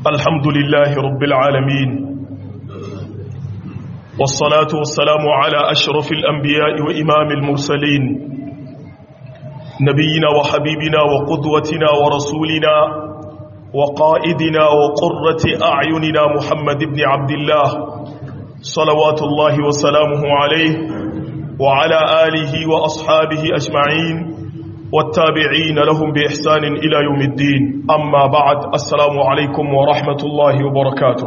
الحمد لله رب العالمين والصلاة والسلام على أشرف الأنبياء وإمام المرسلين نبينا وحبيبنا وقدوتنا ورسولنا وقائدنا وقرة أعيننا محمد بن عبد الله صلوات الله وسلامه عليه وعلى آله وأصحابه أجمعين والتابعين لهم بإحسان إلى يوم الدين أما بعد السلام عليكم ورحمة الله وبركاته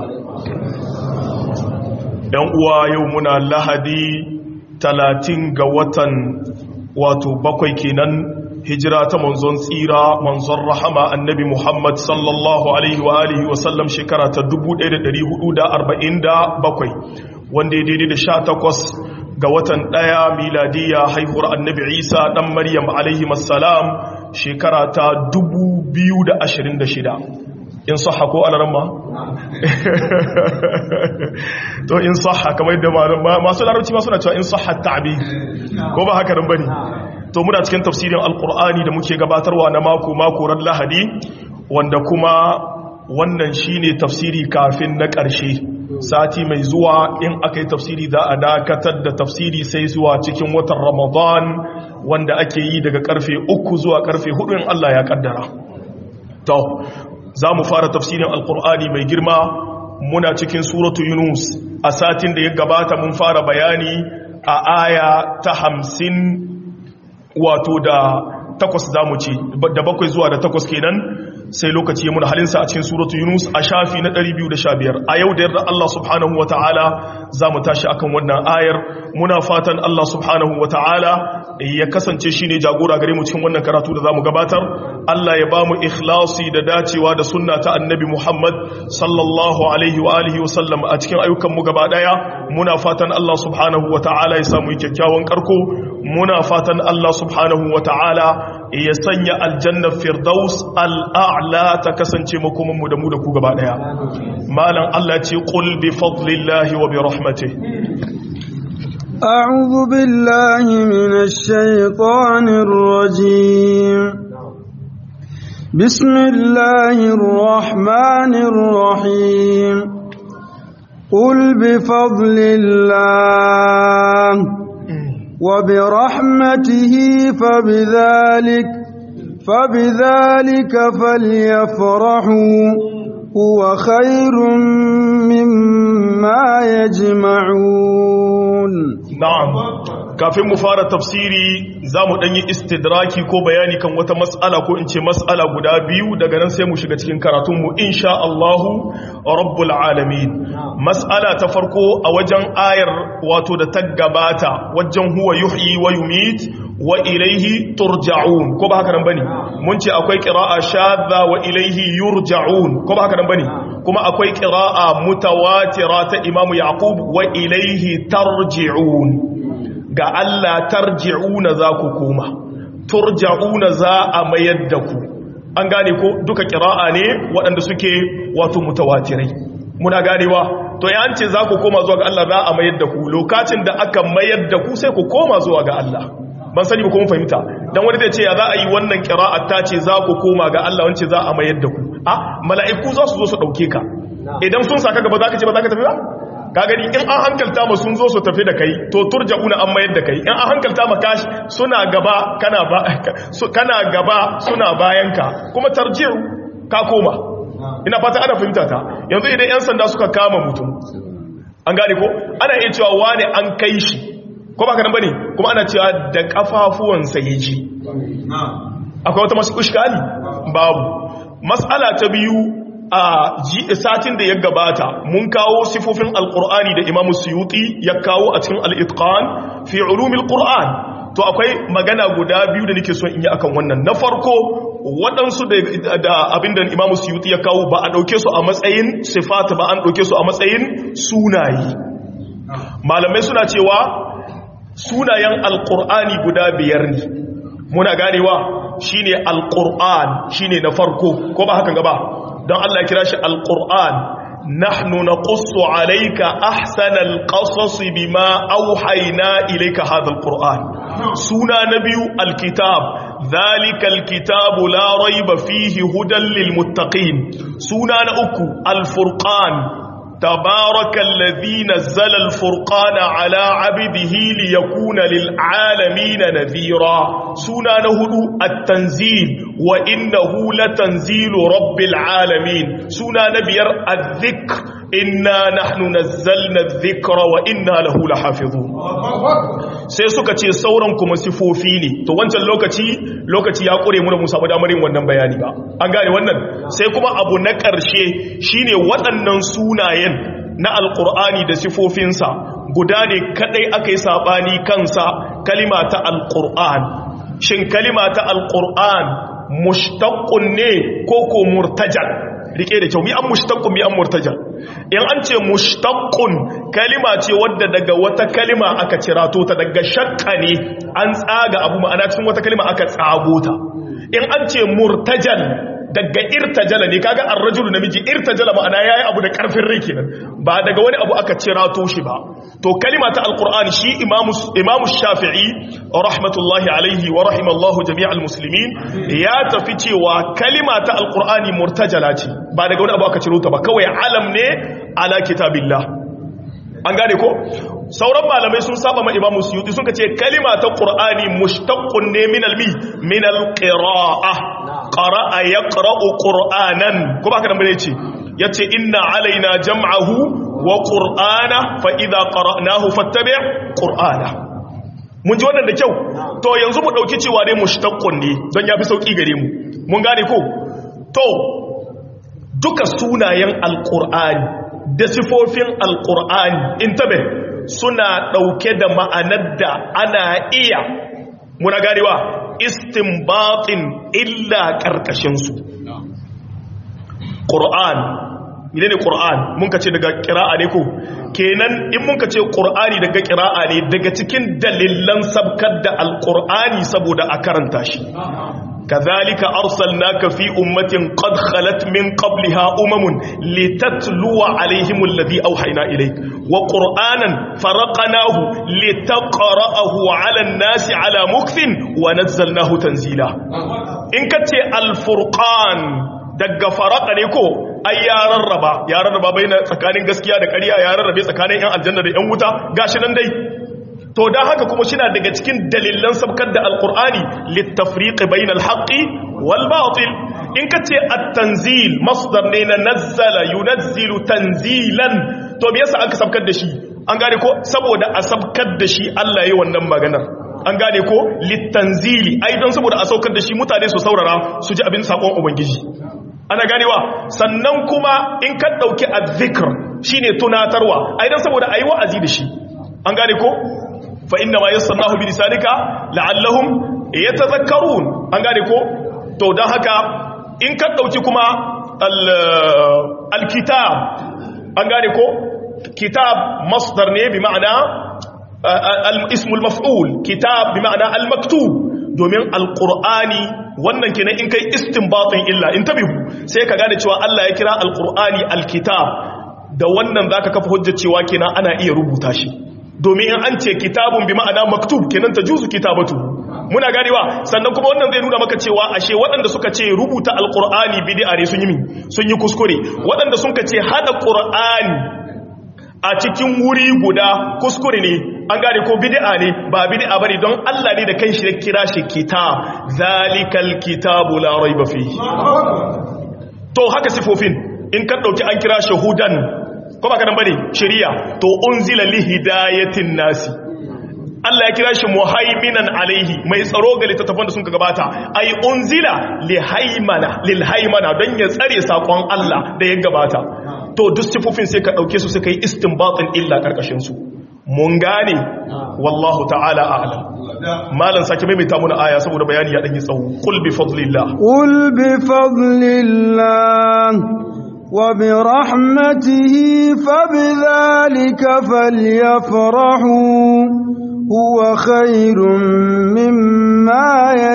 ينقوى يومنا اللهدي تلاتين قوة واتو بقوي كينان هجرة منزون سيرة منزون رحمة النبي محمد صلى الله عليه وآله وسلم شكرة تدبو دير دري هدودا أربعين دا بقوي وان دي دي دي شاتكوس ga watan ɗaya miladiya haihuwar annabi isa ɗan maryam alaihi masalam shekara ta 2026 in saha ko alaramma? to in saha kamar yadda masu larabci masu na cewa in saha ta'abi ko ba haka nan bane to muna cikin tafsirin alkur'ani da muke gabatarwa na mako-mako ran lahadi wanda kuma wannan shine tafsiri kafin na ƙarshe sati mai zuwa in aka yi tafsiri za a dakatar da tafsiri sai zuwa cikin watan ramadan wanda ake yi daga karfe uku zuwa karfe hudu in Allah ya kaddara to za mu fara tafsirin alkur'ani mai girma muna cikin suratu yunus a satin da ya gabata mun fara bayani a aya ta hamsin wato da takwas za mu ce da bakwai zuwa da takwas kenan sai lokaci ya muna halinsa a cikin suratu yunus a shafi na 215 a yau da yarda Allah subhanahu wa ta'ala za mu tashi akan wannan ayar muna fatan Allah subhanahu wa ta'ala ya kasance shi ne jagora gare mu cikin wannan karatu da za mu gabatar Allah ya ba mu ikhlasi da dacewa da sunna ta annabi Muhammad sallallahu alaihi wa alihi wa sallam a cikin ayyukan mu gaba daya muna fatan Allah subhanahu wa ta'ala ya samu kyakkyawan karko muna fatan Allah subhanahu wa ta'ala ya sanya aljanna firdaus al'a'la ta kasance makomanmu da mu da ku gaba daya malam Allah ce qul bi fadlillahi wa bi rahmatihi أعوذ بالله من الشيطان الرجيم بسم الله الرحمن الرحيم قل بفضل الله وبرحمته فبذلك فبذلك فليفرحوا هو خير مما يجمعون نعم kafin mu fara tafsiri za mu ɗanyi istidraki ko bayani kan wata matsala ko in ce matsala guda biyu daga nan sai mu shiga cikin karatunmu insha Allahu rabbul alamin matsala ta farko a wajen ayar wato da ta gabata wajen huwa yuhyi wa yumit wa ilaihi turja'un ko ba haka nan bane mun ce akwai qira'a shadda wa ilaihi yurja'un ko ba haka nan bane kuma akwai qira'a mutawatira ta Imam Yaqub wa ilaihi tarji'un ga Allah tarji'una za ku koma turja'una za a mayar da ku an gane ko duka qira'a ne waɗanda suke wato mutawatirai muna ganewa to ya ce za ku koma zuwa ga Allah za a mayar da ku lokacin da aka mayar da ku sai ku koma zuwa ga Allah ban sani ba kuma fahimta dan wani zai ce ya za a yi wannan qira'a ta ce za ku koma ga Allah wance za a mayar da ku a mala'iku za su zo su dauke ka idan sun saka gaba za ka ce ba za ka tafi ba ka gani in an hankalta ma sun zo su tafi da kai to turja'una an mayar da kai in an hankalta ma kashi suna gaba kana ba kana gaba suna bayan ka kuma tarji'u ka koma ina fata ana fahimta ta yanzu idan yan sanda suka kama mutum an gane ko ana iya cewa wane an kai shi ko ba ka nan bane kuma ana cewa da kafafuwansa ya ji akwai wata masu kushkali babu mas'ala ta biyu a satin da ya gabata mun kawo sifofin alkur'ani da imamu suyuti ya kawo a cikin al'itqan fi ulumil qur'an to akwai magana guda biyu da nake son in yi akan wannan na farko waɗansu da abinda imamu suyuti ya kawo ba a ɗauke su a matsayin sifata ba an ɗauke su a matsayin sunayi malamai suna cewa sunayen alkur'ani guda biyar ne muna ganewa shine alkur'an shine na farko ko ba hakan gaba don Allah ya kira shi alkur'an nahnu naqussu alayka ahsanal qasas bima awhayna ilayka hadha alquran suna na biyu alkitab zalikal kitabu la raiba fihi hudan lil muttaqin suna na uku alfurqan تبارك الذي نزل الفرقان على عبده ليكون للعالمين نذيرا سنة نهدو التنزيل وإنه لتنزيل رب العالمين سنة نبير الذكر إنا نحن نزلنا الذكر وإنا له لحافظون sai suka ce sauran kuma sifofi ne to wancan lokaci lokaci ya kure mu da musa ba damarin wannan bayani ba an gane wannan sai kuma abu na ƙarshe shine waɗannan sunayen na alƙur'ani da sifofinsa guda ne kadai aka yi saɓani kansa kalima ta alƙur'an shin kalima ta alƙur'an mushtaqqun ne ko ko murtajal rike da kyau mi an mushtaqqun mi an murtajal in an ce mushtaqqun kalima ce wadda daga wata kalima aka cirato ta daga shakka ne an tsaga abu ma'ana cikin wata kalima aka tsago ta in an ce murtajal daga irtajala ne kaga ar-rajulu namiji irtajala ma'ana yayi abu da karfin rai kenan ba daga wani abu aka cirato shi ba to kalima ta alqur'ani shi imamu imamu shafi'i rahmatullahi alaihi wa rahimallahu jami'al muslimin ya tafi cewa kalima ta alqur'ani murtajala ce ba daga wani abu aka ciro ta ba kawai alam ne ala kitabillah an gane ko sauran malamai sun saba ma imamu suyuti sun ce kalima ta qur'ani mushtaqqun ne min almi min alqira'a qara'a yaqra'u qur'anan ko ba ka dan bane ce yace inna alaina jam'ahu wa qur'ana fa idza qara'nahu fattabi' qur'ana mun ji wannan da kyau to yanzu mu dauki cewa dai mushtaqqun ne don yafi sauki gare mu mun gane ko to duka sunayen alqur'ani da sifofin alqur'ani intabe suna dauke da ma'anar da ana iya muna ganewa istinbatin illa karkashinsu ƙur'an ne ne ƙur'an mun ka ce daga ƙira'a ne ko kenan in mun ka ce ƙur'ani daga ƙira'a ne daga cikin dalilan sabkar da alƙur'ani saboda a karanta shi كذلك أرسلناك في أمة قد خلت من قبلها أمم لتتلو عليهم الذي أوحينا إليك وقرآنا فرقناه لتقرأه على الناس على مكث ونزلناه تنزيلا إن كنت الفرقان daga faraka ne ko ai ya rarraba ya rarraba bai na tsakanin gaskiya da ƙarya ya rarrabe tsakanin yan aljanna da yan wuta gashi nan dai to dan haka kuma shi daga cikin dalilan sabkar da alqur'ani littafriq bainal haqqi wal batil in kace at-tanzil masdar ne na nazzala yunazzilu tanzilan to me yasa aka sabkar da shi an gane ko saboda a sabkar da shi Allah yayi wannan maganar an gane ko littanzili ai don saboda a saukar da shi mutane su saurara su ji abin sakon ubangiji ana ganewa sannan kuma in ka dauki azzikr shine tunatarwa ai don saboda ayi wa'azi da shi an gane ko fa inna ma yassarnahu bi lisanika la'allahum yatadhakkarun an gane ko to dan haka in ka dauki kuma al-kitab an gane ko kitab masdar ne bi ma'ana ismul maf'ul kitab bi ma'ana al-maktub domin alqur'ani wannan kenan in kai istinbatin illa in tabihu sai ka gane cewa Allah ya kira alqur'ani alkitab da wannan zaka kafa hujjar cewa kenan ana iya rubuta shi domin in an ce kitabun bi ma'ana maktub kenan tajuzu kitabatu muna ganewa sannan kuma wannan zai nuna maka cewa ashe waɗanda suka ce rubuta alqur'ani bid'a ne sun yi sun yi kuskure waɗanda suka ce hada qur'ani a cikin wuri guda kuskure ne an gane ko bid'a ne ba bid'a bane don Allah ne da kanshi ya kira shi kitab zalikal kitabu la raiba fihi to haka sifofin in ka dauki an kira shahudan ko ba ka dan bane shari'a to unzila li hidayatin nasi Allah ya kira shi muhaiminan alaihi mai tsaro ga littattafan da sun gabata ai unzila li haimana lil haimana don ya tsare sakon Allah da ya gabata to duk sifofin sai ka dauke su suka yi istinbatin illa karkashin su mun gane wallahu ta'ala a'lam malan sake maimaita muna aya saboda bayani ya danyi tsawo qul bi fadlillah qul bi fadlillah wa bi rahmatihi fabidhalika falyafrahu huwa khairum mimma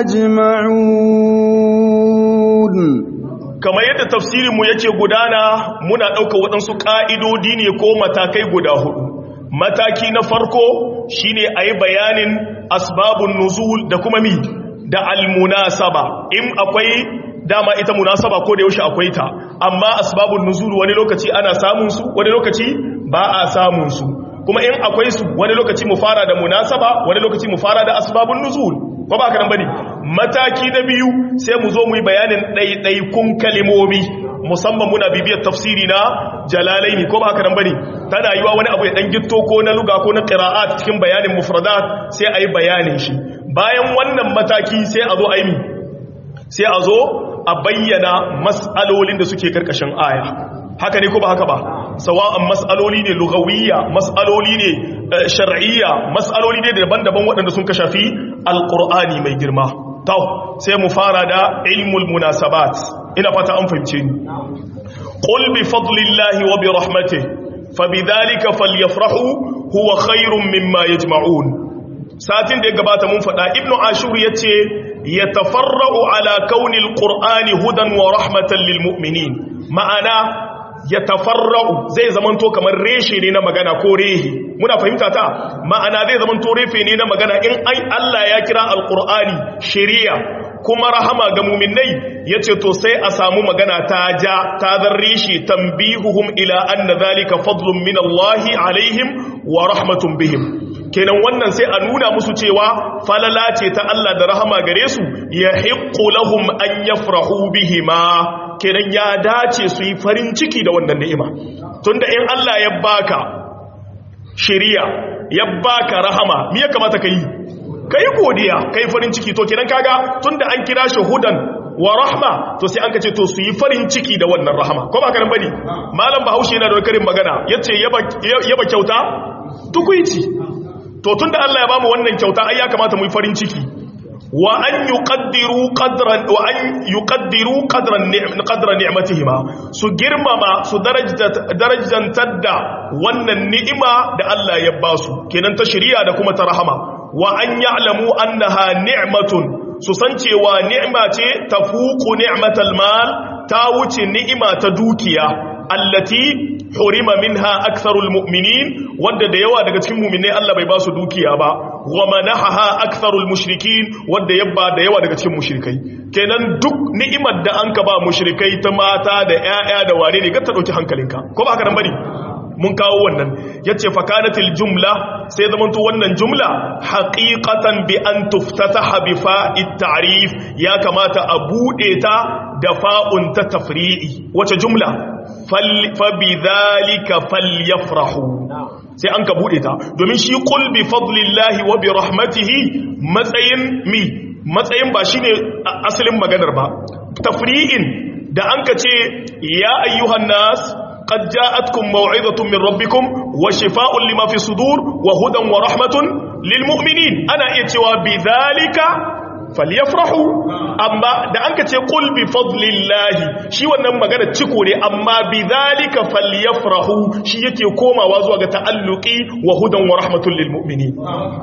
yajma'un kamar yadda tafsirinmu yake gudana muna ɗauka waɗansu ƙa'idodi ne ko matakai guda hudu mataki na farko shine ayi bayanin asbabun nuzul da kuma mi da almunasaba in akwai dama ita munasaba ko da yaushe akwai ta amma asbabun nuzul wani lokaci ana samun su wani lokaci ba a samun su kuma in akwai su wani lokaci mu fara da munasaba wani lokaci mu fara da asbabun nuzul ko ba ka nan bane mataki na biyu sai mu zo mu yi bayanin ɗaiɗaikun kalimomi musamman muna bibiyar tafsiri na jalalaini ko ba haka nan bane tana yiwa wani abu ya dan gitto ko na luga ko na qira'at cikin bayanin mufradat sai ayi bayanin shi bayan wannan mataki sai a zo ayi mi sai a zo a bayyana mas'alolin da suke karkashin aya haka ne ko ba haka ba sawa'an mas'aloli ne lugawiyya mas'aloli ne shar'iyya mas'aloli ne daban-daban waɗanda sun kashafi alqur'ani mai girma to sai mu fara da ilmul munasabat ina fata an fahimce ni qul bi fadlillahi wa bi rahmatihi fabidhalika falyafrahu huwa khairum mimma yajma'un satin da ya gabata mun faɗa ibnu ashur yace yatafarra'u ala kauni alqur'ani hudan wa rahmatan lil mu'minin ma'ana yatafarra'u zai zamanto kamar reshe ne na magana ko rehi muna fahimta ta ma'ana zai zamanto refe ne na magana in ai Allah ya kira alqur'ani shari'a kuma rahama ga muminai ya ce to sai a samu magana ta ja ta zarri shi tambihuhum ila anna zalika fadlun min Allahi alaihim wa rahmatun bihim kenan wannan sai a nuna musu cewa falala ce ta Allah da rahama gare su ya hiqqu lahum an yafrahu bihima kenan ya dace su yi farin ciki da wannan ni'ima tunda in Allah ya baka shari'a ya baka rahama me ya kamata ka yi ka yi godiya ka yi farin ciki to kenan kaga tun da an kira shi hudan wa rahma to sai an ka ce to su yi farin ciki da wannan rahama ko ba ka nan bane malam bahaushe yana da karin magana yace yaba kyauta tukuici to tun da Allah ya bamu wannan kyauta ai ya kamata mu yi farin ciki wa an yuqaddiru qadran wa an yuqaddiru qadran qadra ni'matihima su girmama su darajantar da wannan ni'ima da Allah ya basu kenan ta shari'a da kuma ta rahama wa an ya'lamu annaha ni'matun su san cewa ni'ma ce tafuqu ni'matal mal ta wuce ni'ima ta dukiya allati hurima minha aktharul mu'minin wanda da yawa daga cikin mu'minai Allah bai ba su dukiya ba wa manahaha aktharul mushrikin wanda yabba da yawa daga cikin mushrikai kenan duk ni'imar da an ka ba mushrikai ta mata da ƴaƴa da ware ne ga ta dauki hankalinka ko ba haka nan bane mun kawo wannan yace fakanatil jumla sai zamanto wannan jumla haqiqatan bi an tuftataha bi fa'id ta'rif ya kamata a bude ta da fa'un ta tafri'i wace jumla fa bidhalika falyafrahu sai an ka bude ta domin shi qul bi fadlillahi wa bi rahmatihi matsayin mi matsayin ba shine asalin maganar ba tafri'in da an ka ce ya ayyuhan nas قد جاءتكم موعظة من ربكم وشفاء لما في الصدور وهدى ورحمة للمؤمنين أنا إتوا بذلك فليفرحوا أما da anka ce qul bi fadlillahi shi wannan magana ciko ne amma bidhalika falyafrahu shi yake komawa zuwa ga ta'alluqi wa hudan wa rahmatul lil mu'minin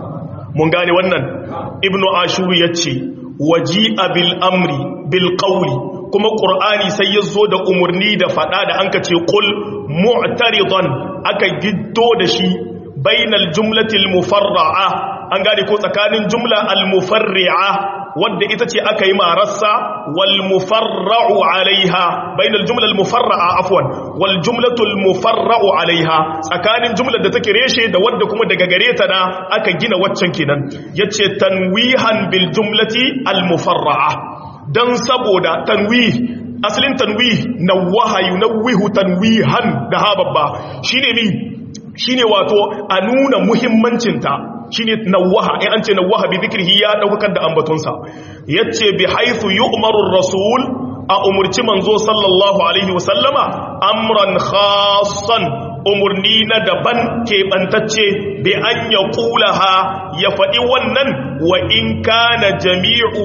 mun gane wannan ibnu ashur yace waji'a bil amri bil qawli kuma ƙur'ani sai ya zo da umarni da faɗa da an ka ce ƙul mu'taridan aka giddo da shi bainal jumlatil mufarra'a an gane ko tsakanin jumla al-mufarri'a wadda ita ce aka yi marassa wal mufarra'u alaiha bainal jumla al-mufarra'a afwan wal jumlatul mufarra'u alaiha tsakanin jumlar da take reshe da wadda kuma daga gare ta da aka gina waccan kenan yace tanwihan bil jumlati al-mufarra'a don saboda tanwih asalin tanwih nawaha yunawwihu tanwihan da hababba shine mi shine wato a nuna muhimmancinta shine nawaha in an ce nawaha bi dhikrihi ya daukar da ambatonsa yace bi haythu yu'maru ar-rasul a umurci manzo sallallahu alaihi wasallama amran khassan umurni na daban keɓantacce bi an ya ha ya faɗi wannan wa in kana jami'u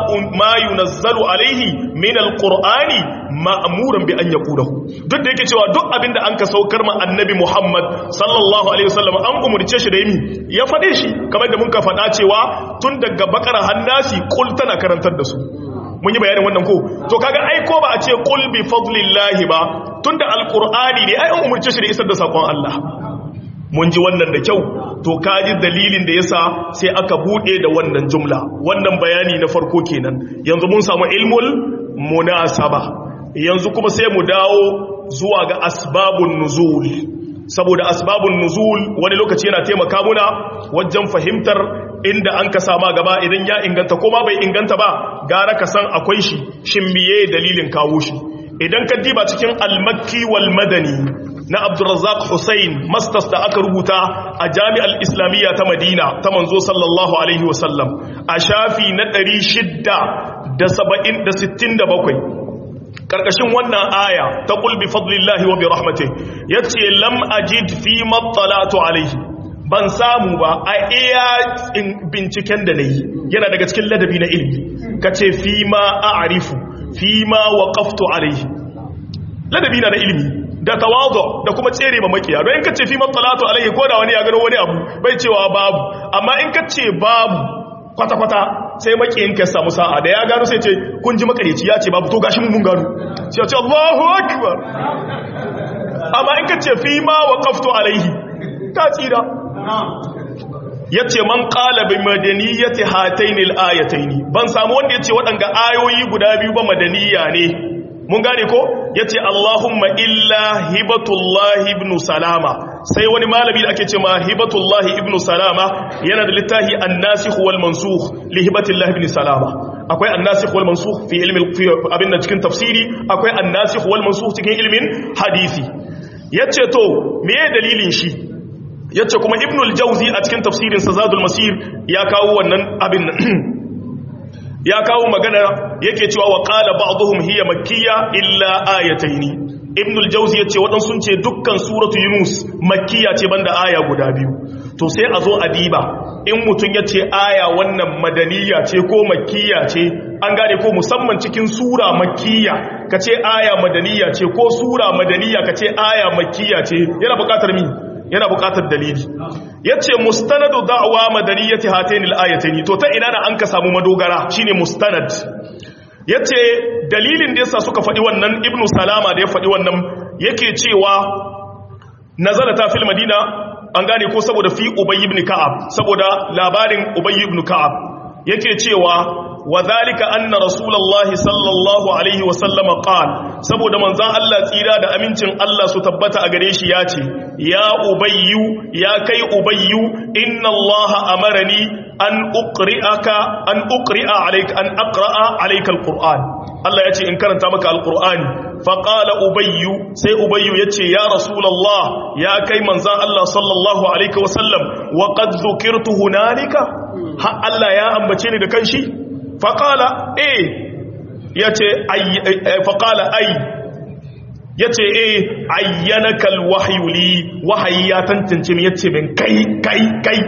ma yunazzalu alaihi min alqur'ani ma'muran bi an yaqulahu duk da yake cewa duk abin da an ka saukar ma annabi Muhammad sallallahu alaihi wasallam an umurce shi da yimi ya faɗe shi kamar da mun ka faɗa cewa tun daga bakara hannasi kul tana karantar da su mun yi bayanin wannan ko to kaga ai ko ba a ce qul bi fadlillahi ba tunda alqur'ani ne ai an umurce shi da isar da sakon Allah mun ji wannan da kyau to kaji dalilin da yasa sai aka bude da wannan jumla wannan bayani na farko kenan yanzu mun samu ilmul munasaba yanzu kuma sai mu dawo zuwa ga asbabun nuzul saboda asbabun nuzul wani lokaci yana taimaka muna wajen fahimtar inda an ka sama gaba idan ya inganta ko ma bai inganta ba gara ka san akwai shi shin miye dalilin kawo shi idan ka diba cikin al-makki wal madani na Abdurrazzaq Hussein masters da aka rubuta a Jami'ar Islamiyya ta Madina ta manzo sallallahu alaihi wasallam a shafi na 667 karkashin wannan aya ta qul bi fadlillahi wa bi rahmatihi yace lam ajid fi mattalatu alaihi ban samu ba a iya binciken da nayi yana daga cikin ladabi na ilimi kace fi ma a'rifu fi ma waqaftu alaihi ladabi na da ilimi da tawazu da kuma tsere ma makiya don in kace fi mattalatu alaihi ko da wani ya gano wani abu bai cewa babu amma in kace babu kwata-kwata sai makiyin ka samu sa'a da ya gano sai ce kun ji makareci ya ce babu to gashi mun gano sai ya ce Allahu akbar amma in kace fi ma waqaftu alaihi ka tsira yace man qala bi madaniyati hataini al-ayataini ban samu wanda yace waɗanga ayoyi guda biyu ba madaniya ne mun gane ko yace Allahumma illa hibatullahi ibn salama sai wani malami da ake ce ma hibatullahi ibn salama yana da littafi an-nasikh wal mansukh li hibatillahi ibn salama akwai an-nasikh wal mansukh fi ilmi abinda cikin tafsiri akwai an-nasikh wal mansukh cikin ilmin hadisi yace to meye dalilin shi yace kuma ibn al-jawzi a cikin tafsirin sa zadul masir ya kawo wannan abin ya kawo magana yake cewa wa qala ba'dhum hiya makkiyya illa ayataini ibn al-jawzi yace wadan sun ce dukkan suratu yunus makkiya ce banda aya guda biyu to sai a zo a diba in mutun yace aya wannan madaniya ce ko makkiya ce an gane ko musamman cikin sura makkiya kace aya madaniya ce ko sura madaniya kace aya makkiya ce yana buƙatar mi yana buƙatar dalili yace mustanadu da'wa madaniyati hatayn al-ayatayn to ta ina da an ka samu madogara shine mustanad yace dalilin da yasa suka faɗi wannan ibnu salama da ya faɗi wannan yake cewa nazala ta fil madina an gane ko saboda fi ubay ibn ka'ab saboda labarin ubay ibn ka'ab yake cewa وذلك أن رسول الله صلى الله عليه وسلم قال saboda manzon Allah tsira da amincin Allah su tabbata a gare shi yace ya ubayyu ya kai ubayyu inna Allah amarani an uqri'aka an uqri'a alayka an aqra'a alayka alquran Allah yace in karanta maka alqur'ani fa qala ubayyu sai ubayyu yace ya rasulullah ya kai manzon Allah sallallahu alaihi wasallam wa qad dhukirtu hunalika ha Allah ya ambace ni da kanshi faƙala e ya ce faƙala ai ya ce e ayyana kalwahayuli wahayi ya tantance ya ce min kai kai kai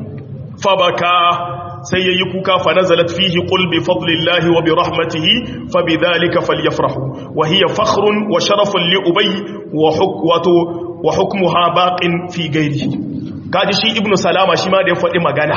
fabaka sai ya yi kuka fa nazalat fihi qul bi fadlillahi wa bi rahmatihi fa bi dhalika falyafrahu wa hiya fakhrun wa sharafun li ubay wa hukwatu wa hukmuha baqin fi ghairihi kaji shi ibnu salama shi ma da ya faɗi magana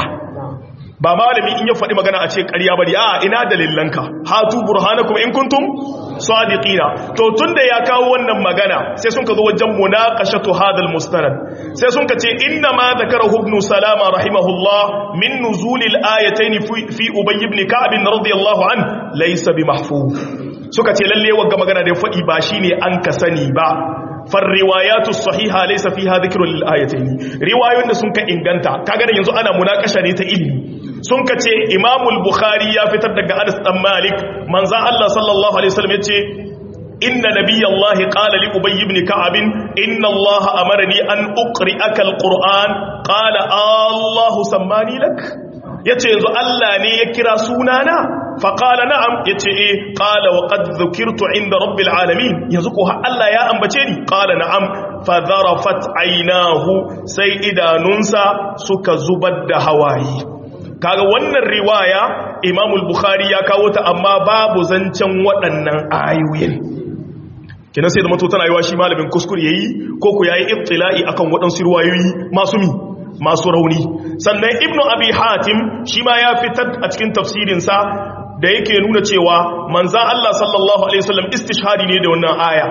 ba malami in ya faɗi magana a ce ƙarya bari a ina dalilanka hatu burhanakum in kuntum sadiqina to tunda ya kawo wannan magana sai sun ka zo wajen munaqashatu hadal mustanad sai sun ka ce inna ma zakarahu ibn salama rahimahullah min nuzulil ayatayn fi ubay ibn ka'b radiyallahu an laysa bi mahfuz suka ce lalle wagga magana da ya faɗi ba shine an ka sani ba فالروايات الصحيحه ليس فيها ذكر للايتين روايوyin da sun ka inganta kaga da yanzu ana munakasha ne ta ilimi sun ka ce Imam al-Bukhari ya fitar daga Anas dan Malik manzo Allah sallallahu alaihi wasallam yace inna nabiyallahi qala li ubay ibn ka'ab inna Allah amarani an uqri'aka al-Qur'an qala Allah sammani lak yace yanzu Allah ne ya kira sunana faƙala na'am ya ce e ƙala wa ƙad zukirtu inda rabbil alamin yanzu ko Allah ya ambace ni ƙala na'am fadharafat ainahu sai idanunsa suka zubar da hawaye kaga wannan riwaya imamul bukhari ya kawo ta amma babu zancen waɗannan ayoyin kina sai da mato tana yiwa shi malamin kuskure yayi ko ku yayi ibtila'i akan waɗansu riwayoyi masu mi masu rauni sannan ibnu abi hatim shi ma ya fitar a cikin tafsirinsa da yake nuna cewa manza Allah sallallahu alaihi wasallam istishhadi ne da wannan aya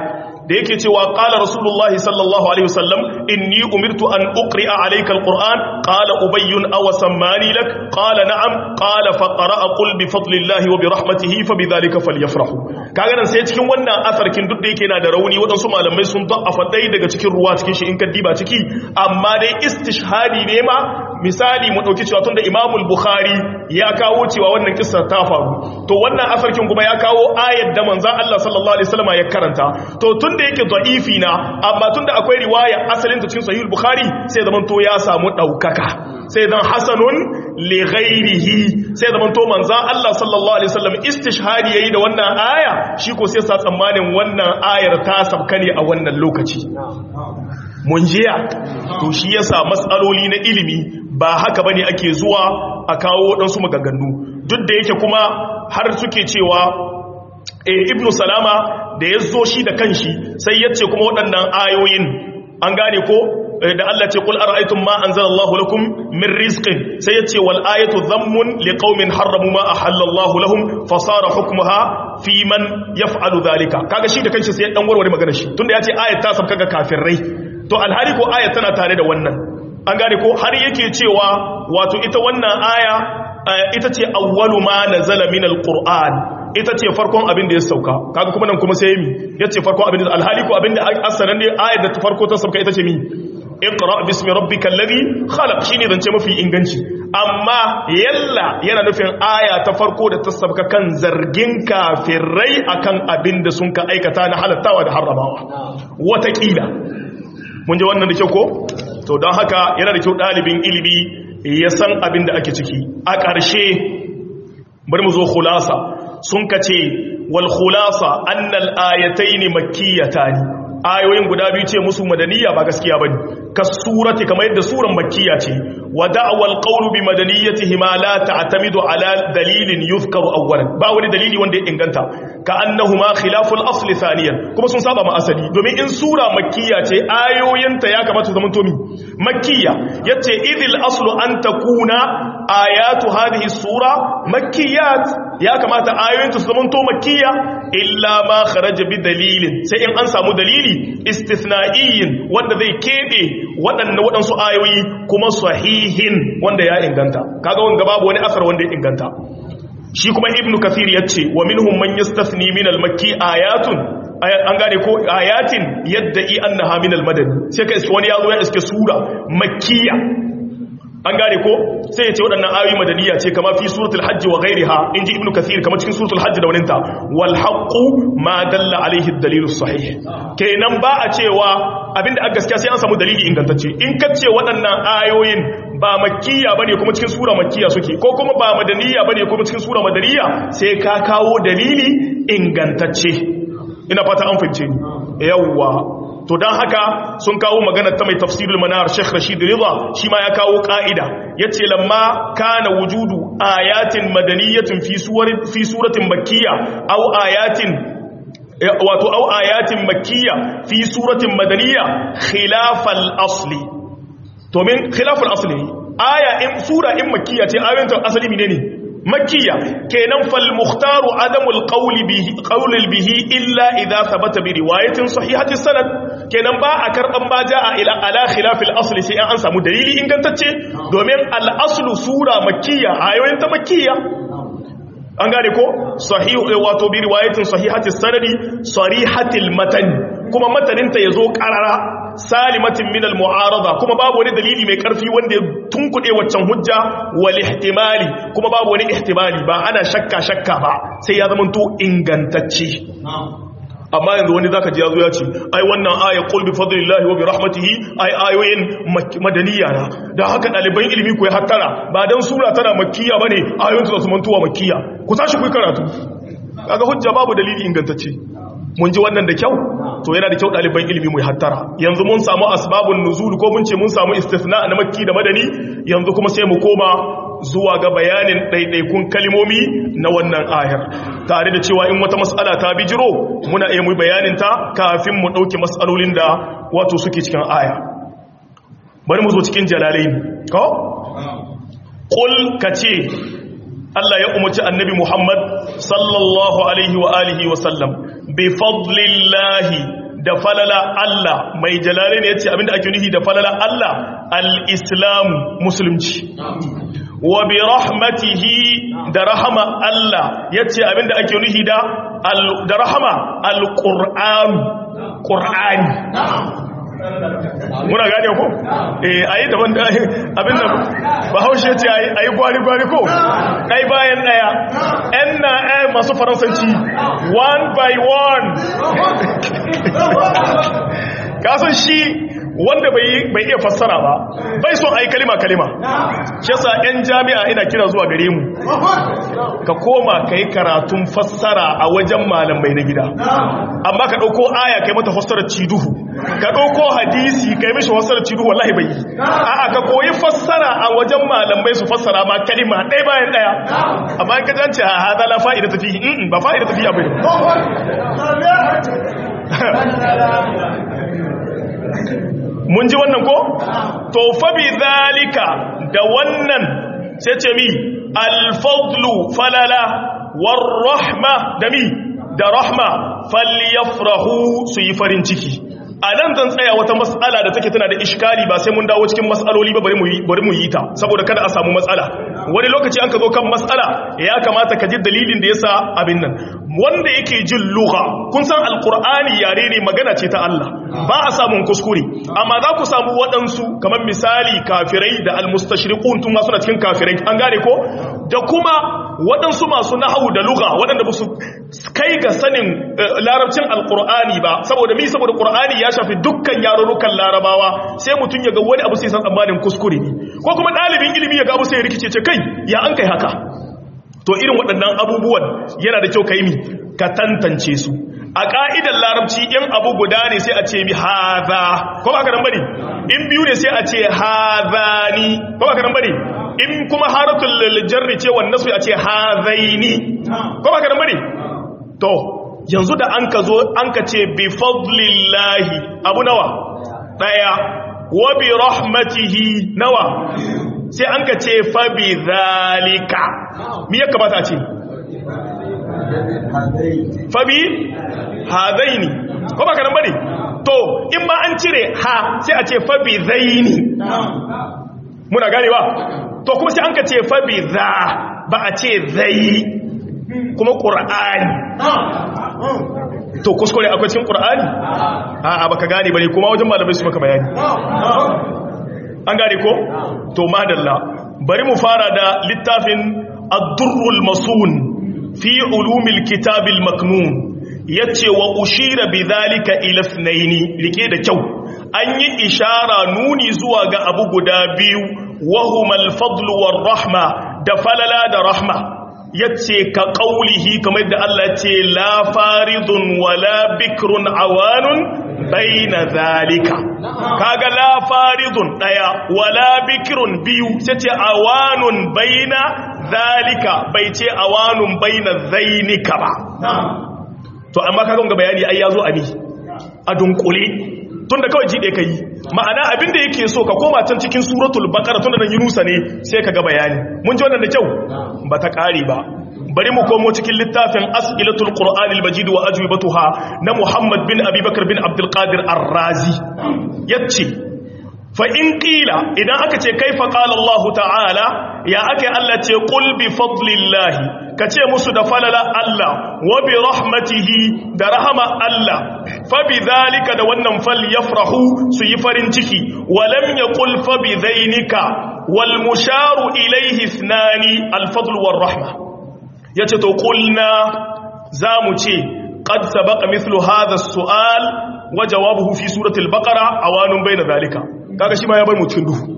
da yake cewa qala rasulullahi sallallahu alaihi wasallam inni umirtu an uqri'a alayka alquran qala ubayyun aw sammani lak qala na'am qala faqra'a qul bi fadlillahi wa bi rahmatihi fa bidhalika falyafrahu kaga nan sai cikin wannan asarkin duk da yake yana da rauni wadansu malamai sun da'afa dai daga cikin ruwa cikin shi in ka diba ciki amma dai istishhadi ne ma misali mu dauki cewa tunda Imam al-Bukhari ya kawo cewa wannan kissa ta faru to wannan asarkin kuma ya kawo ayat da manzon Allah sallallahu alaihi wasallam ya karanta to tunda yake da'ifi na amma tunda akwai riwaya asalin ta cikin sahih al-Bukhari sai zaman to ya samu daukaka sai dan hasanun li ghairihi sai zaman to manzon Allah sallallahu alaihi wasallam istishhadi yayi da wannan aya shi ko sai sa tsammanin wannan ayar ta sabka ne a wannan lokaci mun jiya to shi yasa matsaloli na ilimi ba haka bane ake zuwa a kawo waɗansu maganganu duk da yake kuma har suke cewa e, ibnu salama da ya zo shi da kanshi sai ya ce kuma waɗannan ayoyin an gane ko da Allah ce kul ara'aytum ma anzalallahu lakum min rizqin sai yace wal ayatu dhammun liqaumin harramu ma ahallallahu lahum fasara hukmuha fi man yaf'alu dhalika kaga shi da kanshi sai ya dan warware magana shi tunda yace ayat ta sabka ga kafirai to alhali ko ayat tana tare da wannan an gane ko har yake cewa wato ita wannan aya ita ce awwalu ma nazala min alquran ita ce farkon abin da ya sauka kaga kuma nan kuma sai mi yace farkon abin da alhali ko abin da asalan ne ayat da farko ta sauka ita ce mi iqra bismi rabbikal ladhi khalaq shine zance mafi inganci amma yalla yana nufin aya ta farko da ta sabka kan zargin kafirai akan abin da sun ka aikata na halattawa da harramawa watakila mun ji wannan da kyau ko to don haka yana da kyau ɗalibin ilimi ya san abin da ake ciki a ƙarshe bari mu zo khulasa sun ka ce wal khulasa annal ayataini makkiyatani ayoyin guda biyu ce musu madaniya ba gaskiya bane ka surati kamar yadda suran makkiya ce wa da'wal qawlu bi madaniyatihi ma la ta'tamidu ala dalilin yuzkaru awwalan ba wani dalili wanda ya inganta ka annahuma khilaful asl thaniyan kuma sun saba ma asali domin in sura makkiya ce ayoyinta ya kamata su zama to mi makkiya yace idil aslu an takuna ayatu hadhihi sura makkiyat ya kamata ayoyinta su zama to makkiya illa ma kharaja bi dalilin sai in an samu dalili istithna'iyyin wanda zai kebe waɗannan waɗansu ayoyi kuma sahihin wanda ya inganta kaga wanga babu wani asar wanda ya inganta shi kuma ibnu kathir yace wa minhum man yastathni min al-makki ayatun an gane ko ayatin yadda'i annaha min al-madani sai ka iske wani yazo ya iske sura makkiya an gane ko sai ya ce waɗannan ayoyi madaniya ce kama fi suratul hajji wa ghairiha inji ibnu kathir kama cikin suratul hajji da waninta wal haqqu ma dalla alaihi ad-dalil sahih kenan ba a cewa abinda aka gaskiya sai an samu dalili ingantacce in ka ce waɗannan ayoyin ba makkiya bane kuma cikin sura makkiya suke ko kuma ba madaniya bane kuma cikin sura madaniya sai ka kawo dalili ingantacce ina fata an fahimce ni yawwa to don haka sun kawo magana ta mai tafsirul manar Sheikh Rashid Ridha shi ma ya kawo ka'ida yace lamma kana wujudu ayatin madaniyatin fi suwarin fi suratin makkiyya aw ayatin wato aw ayatin makkiyya fi suratin madaniyya khilafal asli to min khilafal asli aya in sura in makkiyya ce ayoyin asali menene makkiya kenan fal mukhtaru adamul qawli bihi qawlil bihi illa idha thabata bi riwayatin sahihati sanad kenan ba a karban ba jaa ila ala khilafil asl sai an samu dalili ingantacce domin al aslu sura makkiya ayoyin ta makkiya an gane ko sahihu wato bi riwayatin sahihati sanadi sarihatil matan kuma mataninta yazo qarara salimatin min al-mu'arada kuma babu wani dalili mai karfi wanda ya tunkuɗe waccan hujja wal ihtimali kuma babu wani ihtimali ba ana shakka shakka ba sai ya zama to ingantacce amma yanzu wani zaka ji yazo ya ce ai wannan aya qul bi fadlillahi wa bi rahmatihi ai ayoyin madaniya na dan haka daliban ilimi ku ya hattara ba dan sura tana makkiya bane ayoyin su mantuwa makkiya ku tashi ku karatu kaga hujja babu dalili ingantacce mun ji wannan da kyau to yana da kyau ɗaliban ilimi mai hattara yanzu mun samu asbabun nuzul ko mun ce mun samu istisna na makki da madani yanzu kuma sai mu koma zuwa ga bayanin ɗaiɗaikun kalimomi na wannan ayar tare da cewa in wata mas'ala ta bijiro muna iya mu bayanin ta kafin mu ɗauki mas'alolin da wato suke cikin aya bari mu zo cikin jalalain ko qul kace Allah ya umarci annabi Muhammad sallallahu alaihi wa alihi wa sallam bi fadlillahi da falala Allah mai jalale ne yace abinda ake nufi da falala Allah al-islam musulunci wa bi rahmatihi da rahama Allah yace abinda ake nufi da da rahama al-qur'an qur'ani muna gane ko eh ayi daban da abin da bahaushe ce ayi ayi gwari gwari ko dai bayan daya ɗan na ɗaya masu faransanci one by one kasan shi wanda bai iya fassara ba bai so ayi kalima kalima shi yasa ɗan jami'a ina kira zuwa gare mu ka koma ka yi karatun fassara a wajen malamai na gida amma ka ɗauko aya kai mata fassarar ciduhu ka ɗauko hadisi ka yi mishi fassarar ciduhu wallahi bai yi a'a ka koyi fassara a wajen malamai su fassara ma kalima ɗaya bayan ɗaya amma ka jance a hada la fa'ida tafi ba fa'ida tafi abai mun ji wannan ko to fa bi zalika da wannan sai ce mi alfadlu falala war rahma da mi da rahma falyafrahu su yi farin ciki a nan zan tsaya wata mas'ala da take tana da iskali ba sai mun dawo cikin mas'aloli ba bari mu yi bari mu yi ta saboda kada a samu matsala wani lokaci an ka zo kan mas'ala ya kamata ka ji dalilin da yasa abin nan wanda yake jin lugha kun san alqur'ani yare ne magana ce ta Allah ba a samun kuskure amma za ku samu waɗansu kamar misali kafirai da almustashriqun tun ma suna cikin kafirai an gane ko da kuma waɗansu masu nahawu da lugha waɗanda ba su kai ga sanin larabcin alqur'ani ba saboda mi saboda qur'ani ya shafi dukkan yarurrukan larabawa sai mutum ya ga wani abu sai san tsammanin kuskure ne ko kuma ɗalibin ilimi ya ga abu sai ya rikice ce kai ya an kai haka to irin waɗannan abubuwan yana da kyau ka yi mi ka tantance su a ƙa'idar larabci in abu guda ne sai a ce mi haza ko ba ka nan bane in biyu ne sai a ce hazani ko ba ka nan bane in kuma haratul jarri ce wannan su a ce hazaini ko ba ka nan bane to yanzu da an ka zo an ka ce bi fadlillahi abu nawa daya wa bi rahmatihi nawa sai an ka ce fa bi zalika mi ya kamata a ce fa bi hadaini ko ba ka nan bane to in ma an cire ha sai a ce fa bi zaini muna ganewa to kuma sai an ka ce fa bi za ba a ce zai kuma qur'ani to kuskure akwai cikin qur'ani a'a baka gane bane kuma wajen malamai su maka bayani an gane ko to madalla bari mu fara da littafin ad-durrul masun fi ulumil kitabil maknun yace wa ushira bidhalika ila ithnaini rike da kyau an yi ishara nuni zuwa ga abu guda biyu wahumal fadlu war rahma da falala da rahma yace ka qaulihi kamar da Allah ce la faridun wala bikrun awanun baina zalika kaga la faridun daya wala bikrun biyu sai ce awanun baina zalika bai ce awanun baina zainika ba to amma kaga ga bayani ai yazo a ni a dunkule tunda kawai jide kai ma'ana abinda yake so ka koma can cikin suratul baqara tunda nan yunusa ne sai ka ga bayani mun ji wannan da kyau ba ta kare ba bari mu komo cikin littafin as'ilatul qur'anil majid wa ajwibatuha na muhammad bin abubakar bin abdul qadir ar-razi yace fa in qila idan aka ce kaifa qala allah ta'ala ya ake allah ce qul bi fadlillahi kace musu da falala allah wa bi rahmatihi da rahama allah fa bi dhalika da wannan fal yafrahu su yi farin ciki wa lam yaqul fa bi dhainika wal musharu ilayhi ithnani al fadl war rahma yace to qulna zamu ce qad sabaqa mithlu hadha as-su'al wa jawabuhu fi surati al-baqara awanun bayna dhalika kaga shi ma ya bar mu cikin duhu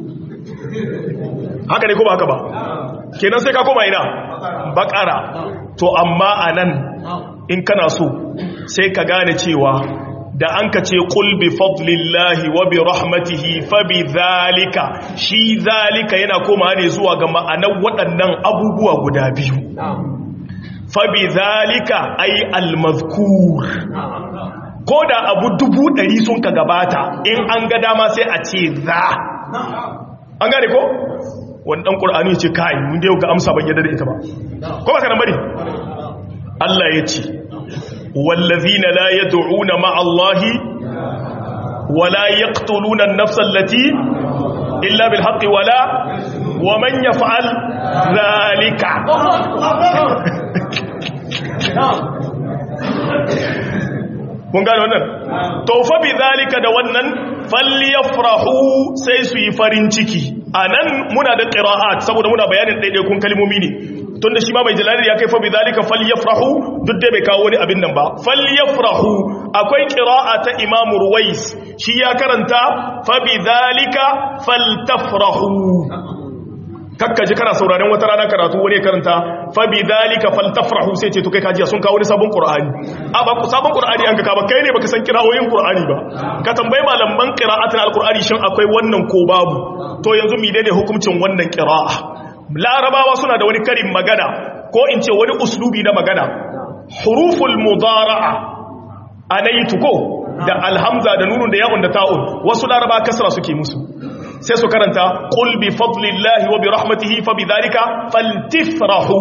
haka ne ko ba haka ba kenan sai ka koma ina baqara to amma anan in kana so sai ka gane cewa da an ka ce ƙul bi fadlillahi wa bi rahmatihi fa bi zalika shi zalika yana koma ne zuwa ga ma'anar waɗannan abubuwa guda biyu fa bi zalika ay almazkur ko da abu dubu ɗari sun ka gabata in an ga dama sai a ce za an gane ko wani ɗan ƙur'ani ce kai mun da yau ga amsa ban yadda da ita ba ko ba ka nan bari Allah ya ce والذين لا يدعون مع الله wala yaqtuluna an-nafsa allati illa bil haqqi wala wa man yaf'al dhalika mun gane wannan to fa bi zalika da wannan falyafrahu sai su yi farin ciki anan muna da qira'at saboda muna bayanin daidaikun kalmomi ne tunda shi ma mai jalali ya kai fa bi zalika falyafrahu duk da bai kawo wani abin nan ba falyafrahu akwai qira'a ta imam ruwais shi ya karanta fa bi zalika faltafrahu kakkaji kana sauraren wata rana karatu wani karanta fa bi dalika faltafrahu sai ce to kai kajiya sun kawo ni sabon qur'ani a ba ku sabon qur'ani an ka ba kai ne baka san kirawoyin qur'ani ba ka tambayi malaman qira'atul alqur'ani shin akwai wannan ko babu to yanzu mi ne hukuncin wannan qira'a larabawa suna da wani karin magana ko in ce wani uslubi na magana huruful mudara'a anaitu ko da alhamza da nunun da ya'un da ta'un wasu laraba kasra suke musu sai su karanta qul bi fadlillahi wa bi rahmatihi fa bidhalika faltifrahu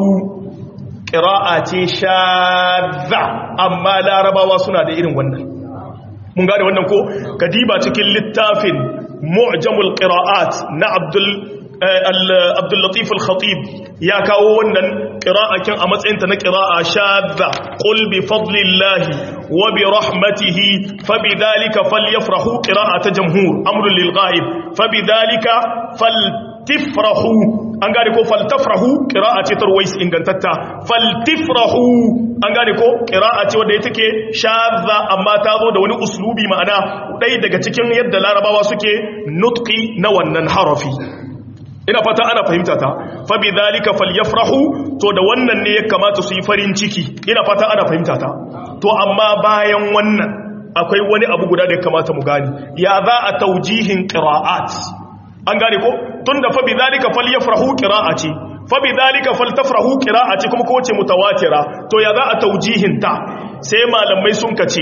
qira'a ce shadza amma larabawa suna da irin wannan mun gane wannan ko kadiba cikin littafin mu'jamul qira'at na abdul abdul latif al-khatib ya kawo wannan qira'akin a matsayin ta na qira'a shadza qul bi fadlillahi wa bi rahmatihi fa bidhalika falyafrahu qira'ata jamhur amrun lil ghaib fa bidhalika faltifrahu an gane ko faltafrahu qira'a ce tarwais ingantatta faltifrahu an gane ko qira'a ce wanda take shadza amma ta zo da wani uslubi ma'ana dai daga cikin yadda larabawa suke nutqi na wannan harafi ina fata ana fahimta ta fa bi dhalika falyafrahu to da wannan ne ya kamata su yi farin ciki ina fata ana fahimta ta to amma bayan wannan akwai wani abu guda da ya kamata mu gani ya za a taujihin qira'at an gane ko tunda fa bi dhalika falyafrahu qira'ati fa bi dhalika faltafrahu qira'ati kuma ko ce mutawatira to ya za a taujihin ta sai malamai sun kace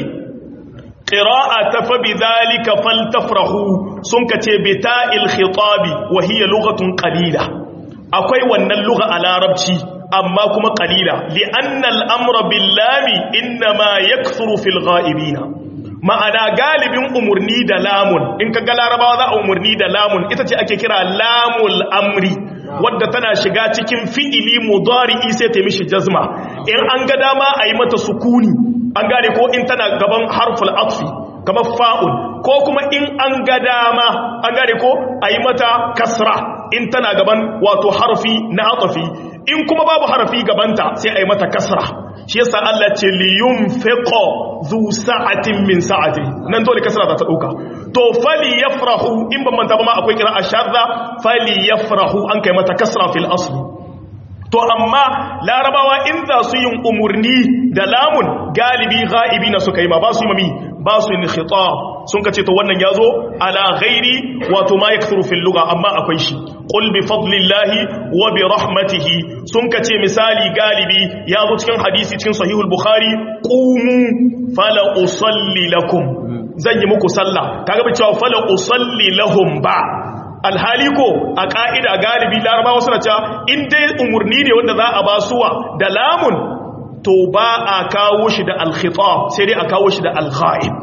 qira'ata fa bi dhalika faltafrahu sun kace bi ta'il khitabi wa hiya lughatun qalila akwai wannan lugha a larabci amma kuma qalila li anna al-amra bil lami inma yakthuru fil ghaibina ma'ana galibin umurni da lamun in ka ga larabawa za a umurni da lamun ita ce ake kira lamul amri wadda tana shiga cikin fi'ili mudari'i sai ta mishi jazma in an ga dama a yi mata sukuni an gane ko in tana gaban harful atfi kamar fa'un ko kuma in an ga dama an gane ko a yi mata kasra in tana gaban wato harfi na atfi in kuma babu harfi gabanta sai a yi mata kasra shi yasa Allah ce liyun fiqo zu sa'atin min sa'ati nan dole kasra za ta dauka to fali yafrahu in ban manta ba ma akwai kira ashadda fali yafrahu an kai mata kasra fil asli to amma larabawa in za su yin umurni da lamun galibi ghaibi na suka yi ma ba su yi mami ba su yin khitab sun kace to wannan yazo ala ghairi wato ma yakthuru fil lugha amma akwai shi qul bi fadlillahi wa bi rahmatihi sun kace misali galibi yazo cikin hadisi cikin sahihul bukhari qumu fala usalli lakum zan yi muku sallah kaga ba cewa fala usalli lahum ba alhali ko a ka'ida galibi larabawa suna cewa in dai umurni ne wanda za a basuwa da lamun to ba a kawo shi da alkhitab sai dai a kawo shi da alghaib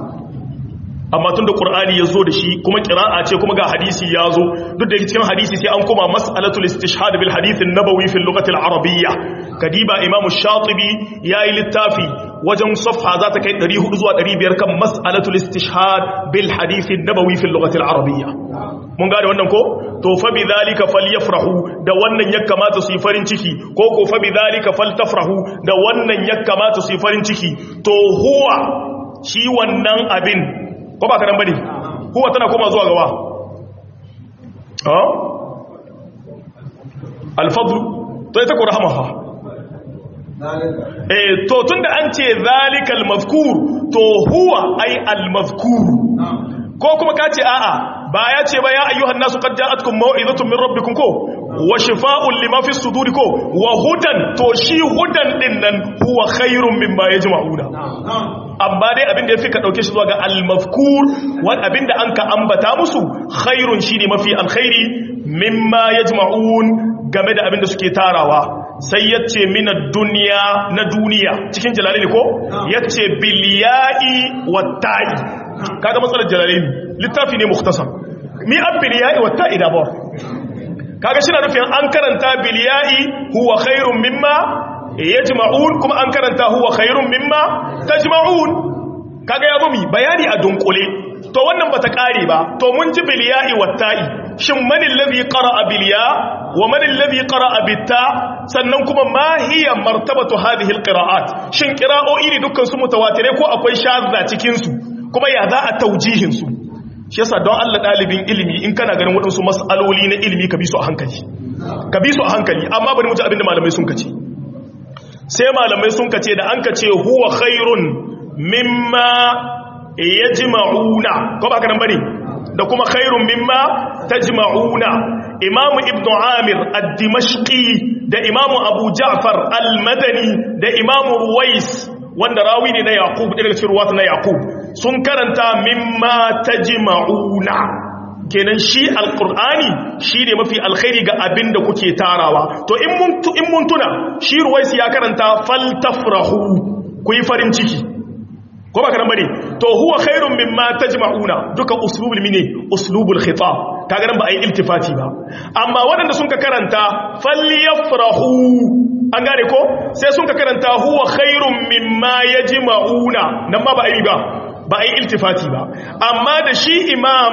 amma tun da ƙur'ani ya zo da shi kuma ƙira'a ce kuma ga hadisi ya zo duk da cikin hadisi sai an koma mas'alatul istishhad bil hadithin nabawi fil lughati al arabiyya kadiba imam shatibi yayi littafi wajen safha za ta kai 400 zuwa 500 kan mas'alatul istishhad bil hadithin nabawi fil lughati al arabiyya mun gane wannan ko to fa bi dhalika falyafrahu da wannan ya kamata su yi farin ciki ko ko fa bi dhalika faltafrahu da wannan ya kamata su yi farin ciki to huwa shi wannan abin ko ba kanan bane huwa tana koma zuwa gawa ha alfadlu to ita ko rahama fa eh to tunda an ce zalikal mazkur to huwa ai al mazkur ko kuma ka ce a'a ba ya ce ba ya ayyuhan nasu qad ja'atkum maw'izatun min rabbikum ko wa shifaa'un lima fi suduri ko wa hudan to shi hudan din nan huwa khairun mimma yajma'una amma dai abinda yafi ka dauke shi zuwa ga al-mazkur wal abinda an ka ambata musu khairun shine mafi alkhairi mimma yajma'un game da abinda suke tarawa sai yace minad dunya na duniya cikin jalali ko yace bil ya'i wat ta'i kaga matsalar jalalaini littafi ne mukhtasar mi abbiliya'i wa ta'ida ba kaga shi na nufin an karanta biliya'i huwa khairun mimma yajma'un kuma an karanta huwa khairun mimma tajma'un kaga ya bumi bayani a dunkule to wannan bata kare ba to mun ji biliya'i watta'i shin man allazi qara'a biliya wa man allazi qara'a bitta sannan kuma ma hiya martabatu hadhihi alqira'at shin qira'o'i ne dukkan su mutawatire ko akwai shadda cikin su kuma ya za a taujihin su shi yasa don Allah dalibin ilimi in kana ganin waɗansu mas'aloli na ilimi ka bi su a hankali ka bi su a hankali amma bari mu ji abinda malamai sun kace sai malamai sun kace da an kace huwa khairun mimma yajma'una ko ba ka nan bane da kuma khairun mimma tajma'una imam ibn amir ad-dimashqi da imam abu ja'far al-madani da imam ruwais wanda rawi ne na yaqub daga cikin ruwata na yaqub sun karanta mimma tajma'una kenan shi alqur'ani shi ne mafi alkhairi ga abin da kuke tarawa to in mun in mun tuna shi ruwais ya karanta faltafrahu ku yi farin ciki ko ba karan bane to huwa khairun mimma tajma'una duka uslubul mine uslubul khitab kaga nan ba ai iltifati ba amma waɗanda sun ka karanta falyafrahu an gane ko sai sun ka karanta huwa khairun mimma yajma'una nan ma ba ai ba ba ai iltifati ba amma da shi imam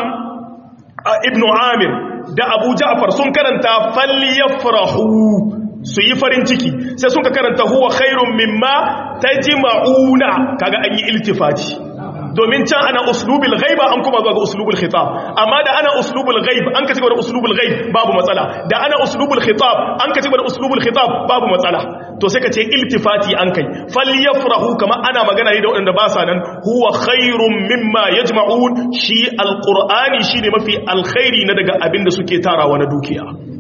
ibn amir da abu ja'far sun karanta falyafrahu su yi farin ciki sai sun ka karanta huwa khairun mimma tajma'una kaga an yi iltifati domin can ana uslubul ghaib an kuma zuwa ga uslubul khitab amma da ana uslubul ghaib an ka cigaba da uslubul ghaib babu matsala da ana uslubul khitab an ka cigaba da uslubul khitab babu matsala to sai ka ce iltifati an kai falyafrahu kama ana magana ne da waɗanda ba sa nan huwa khairun mimma yajma'un shi alqur'ani shine mafi alkhairi na daga abin da suke tarawa na dukiya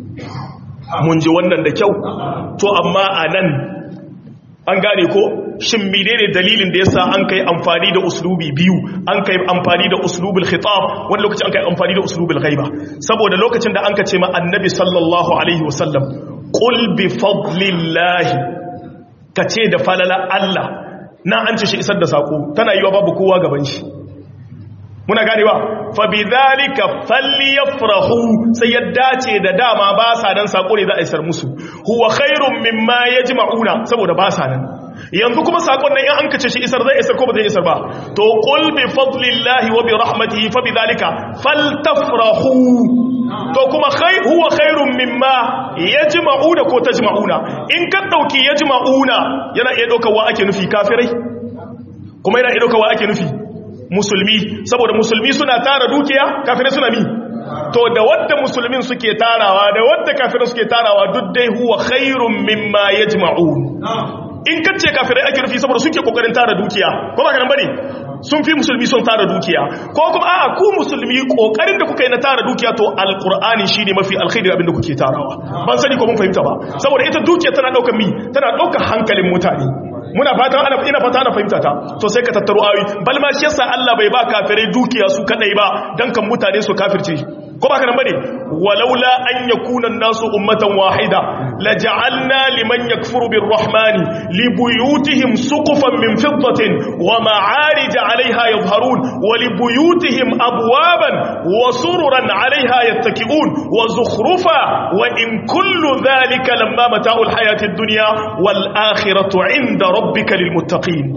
mun ji wannan da kyau to amma a nan an gane ko shin menene dalilin da yasa an kai amfani da uslubi biyu an kai amfani da uslubul khitab wani lokaci an kai amfani da uslubul ghaiba saboda lokacin da an ka ce ma annabi sallallahu alaihi wasallam qul bi fadlillahi kace da falala Allah na an ce shi isar da sako tana yiwa babu kowa gaban shi muna ganewa fa bidhalika falyafrahu sai ya dace da dama ba sa dan sako ne za a isar musu huwa khairum mimma yajma'una saboda ba sa nan yanzu kuma sakon nan in an kace shi isar zai isar ko ba zai isar ba to qul bi fadlillahi wa bi rahmatihi fa bidhalika faltafrahu to kuma khai huwa khairum mimma yajma'una ko tajma'una in ka dauki yajma'una yana iya daukar wa ake nufi kafirai kuma yana iya daukar wa ake nufi musulmi saboda musulmi suna tara dukiya kafirai suna mi to da wadda musulmin suke tarawa da wadda kafirai suke tarawa duk dai huwa khairun mimma yajma'un in kace kafirai ake rufi saboda suke kokarin tara dukiya ko ba kana bane sun fi musulmi sun tara dukiya ko kuma a'a ku musulmi kokarin da kuka yi na tara dukiya to alqur'ani shine mafi alkhairi abin da kuke tarawa ban sani ko mun fahimta ba saboda ita dukiya tana daukar mi tana daukar hankalin mutane muna fatan ana ina fata ana fahimta ta to sai ka tattaro ayoyi bal ma shi yasa Allah bai ba kafirai dukiya su kadai ba dan kan mutane su kafirce ko ba ka nan bane walaula an yakuna an-nasu ummatan wahida laja'alna liman yakfuru birrahmani libuyutihim suqufan min fiddatin wa ma'arij 'alayha yadhharun wa libuyutihim abwaban wa sururan 'alayha yattaki'un wa zukhrufa wa in kullu dhalika lamma mata'ul hayatid dunya wal akhiratu 'inda rabbika lilmuttaqin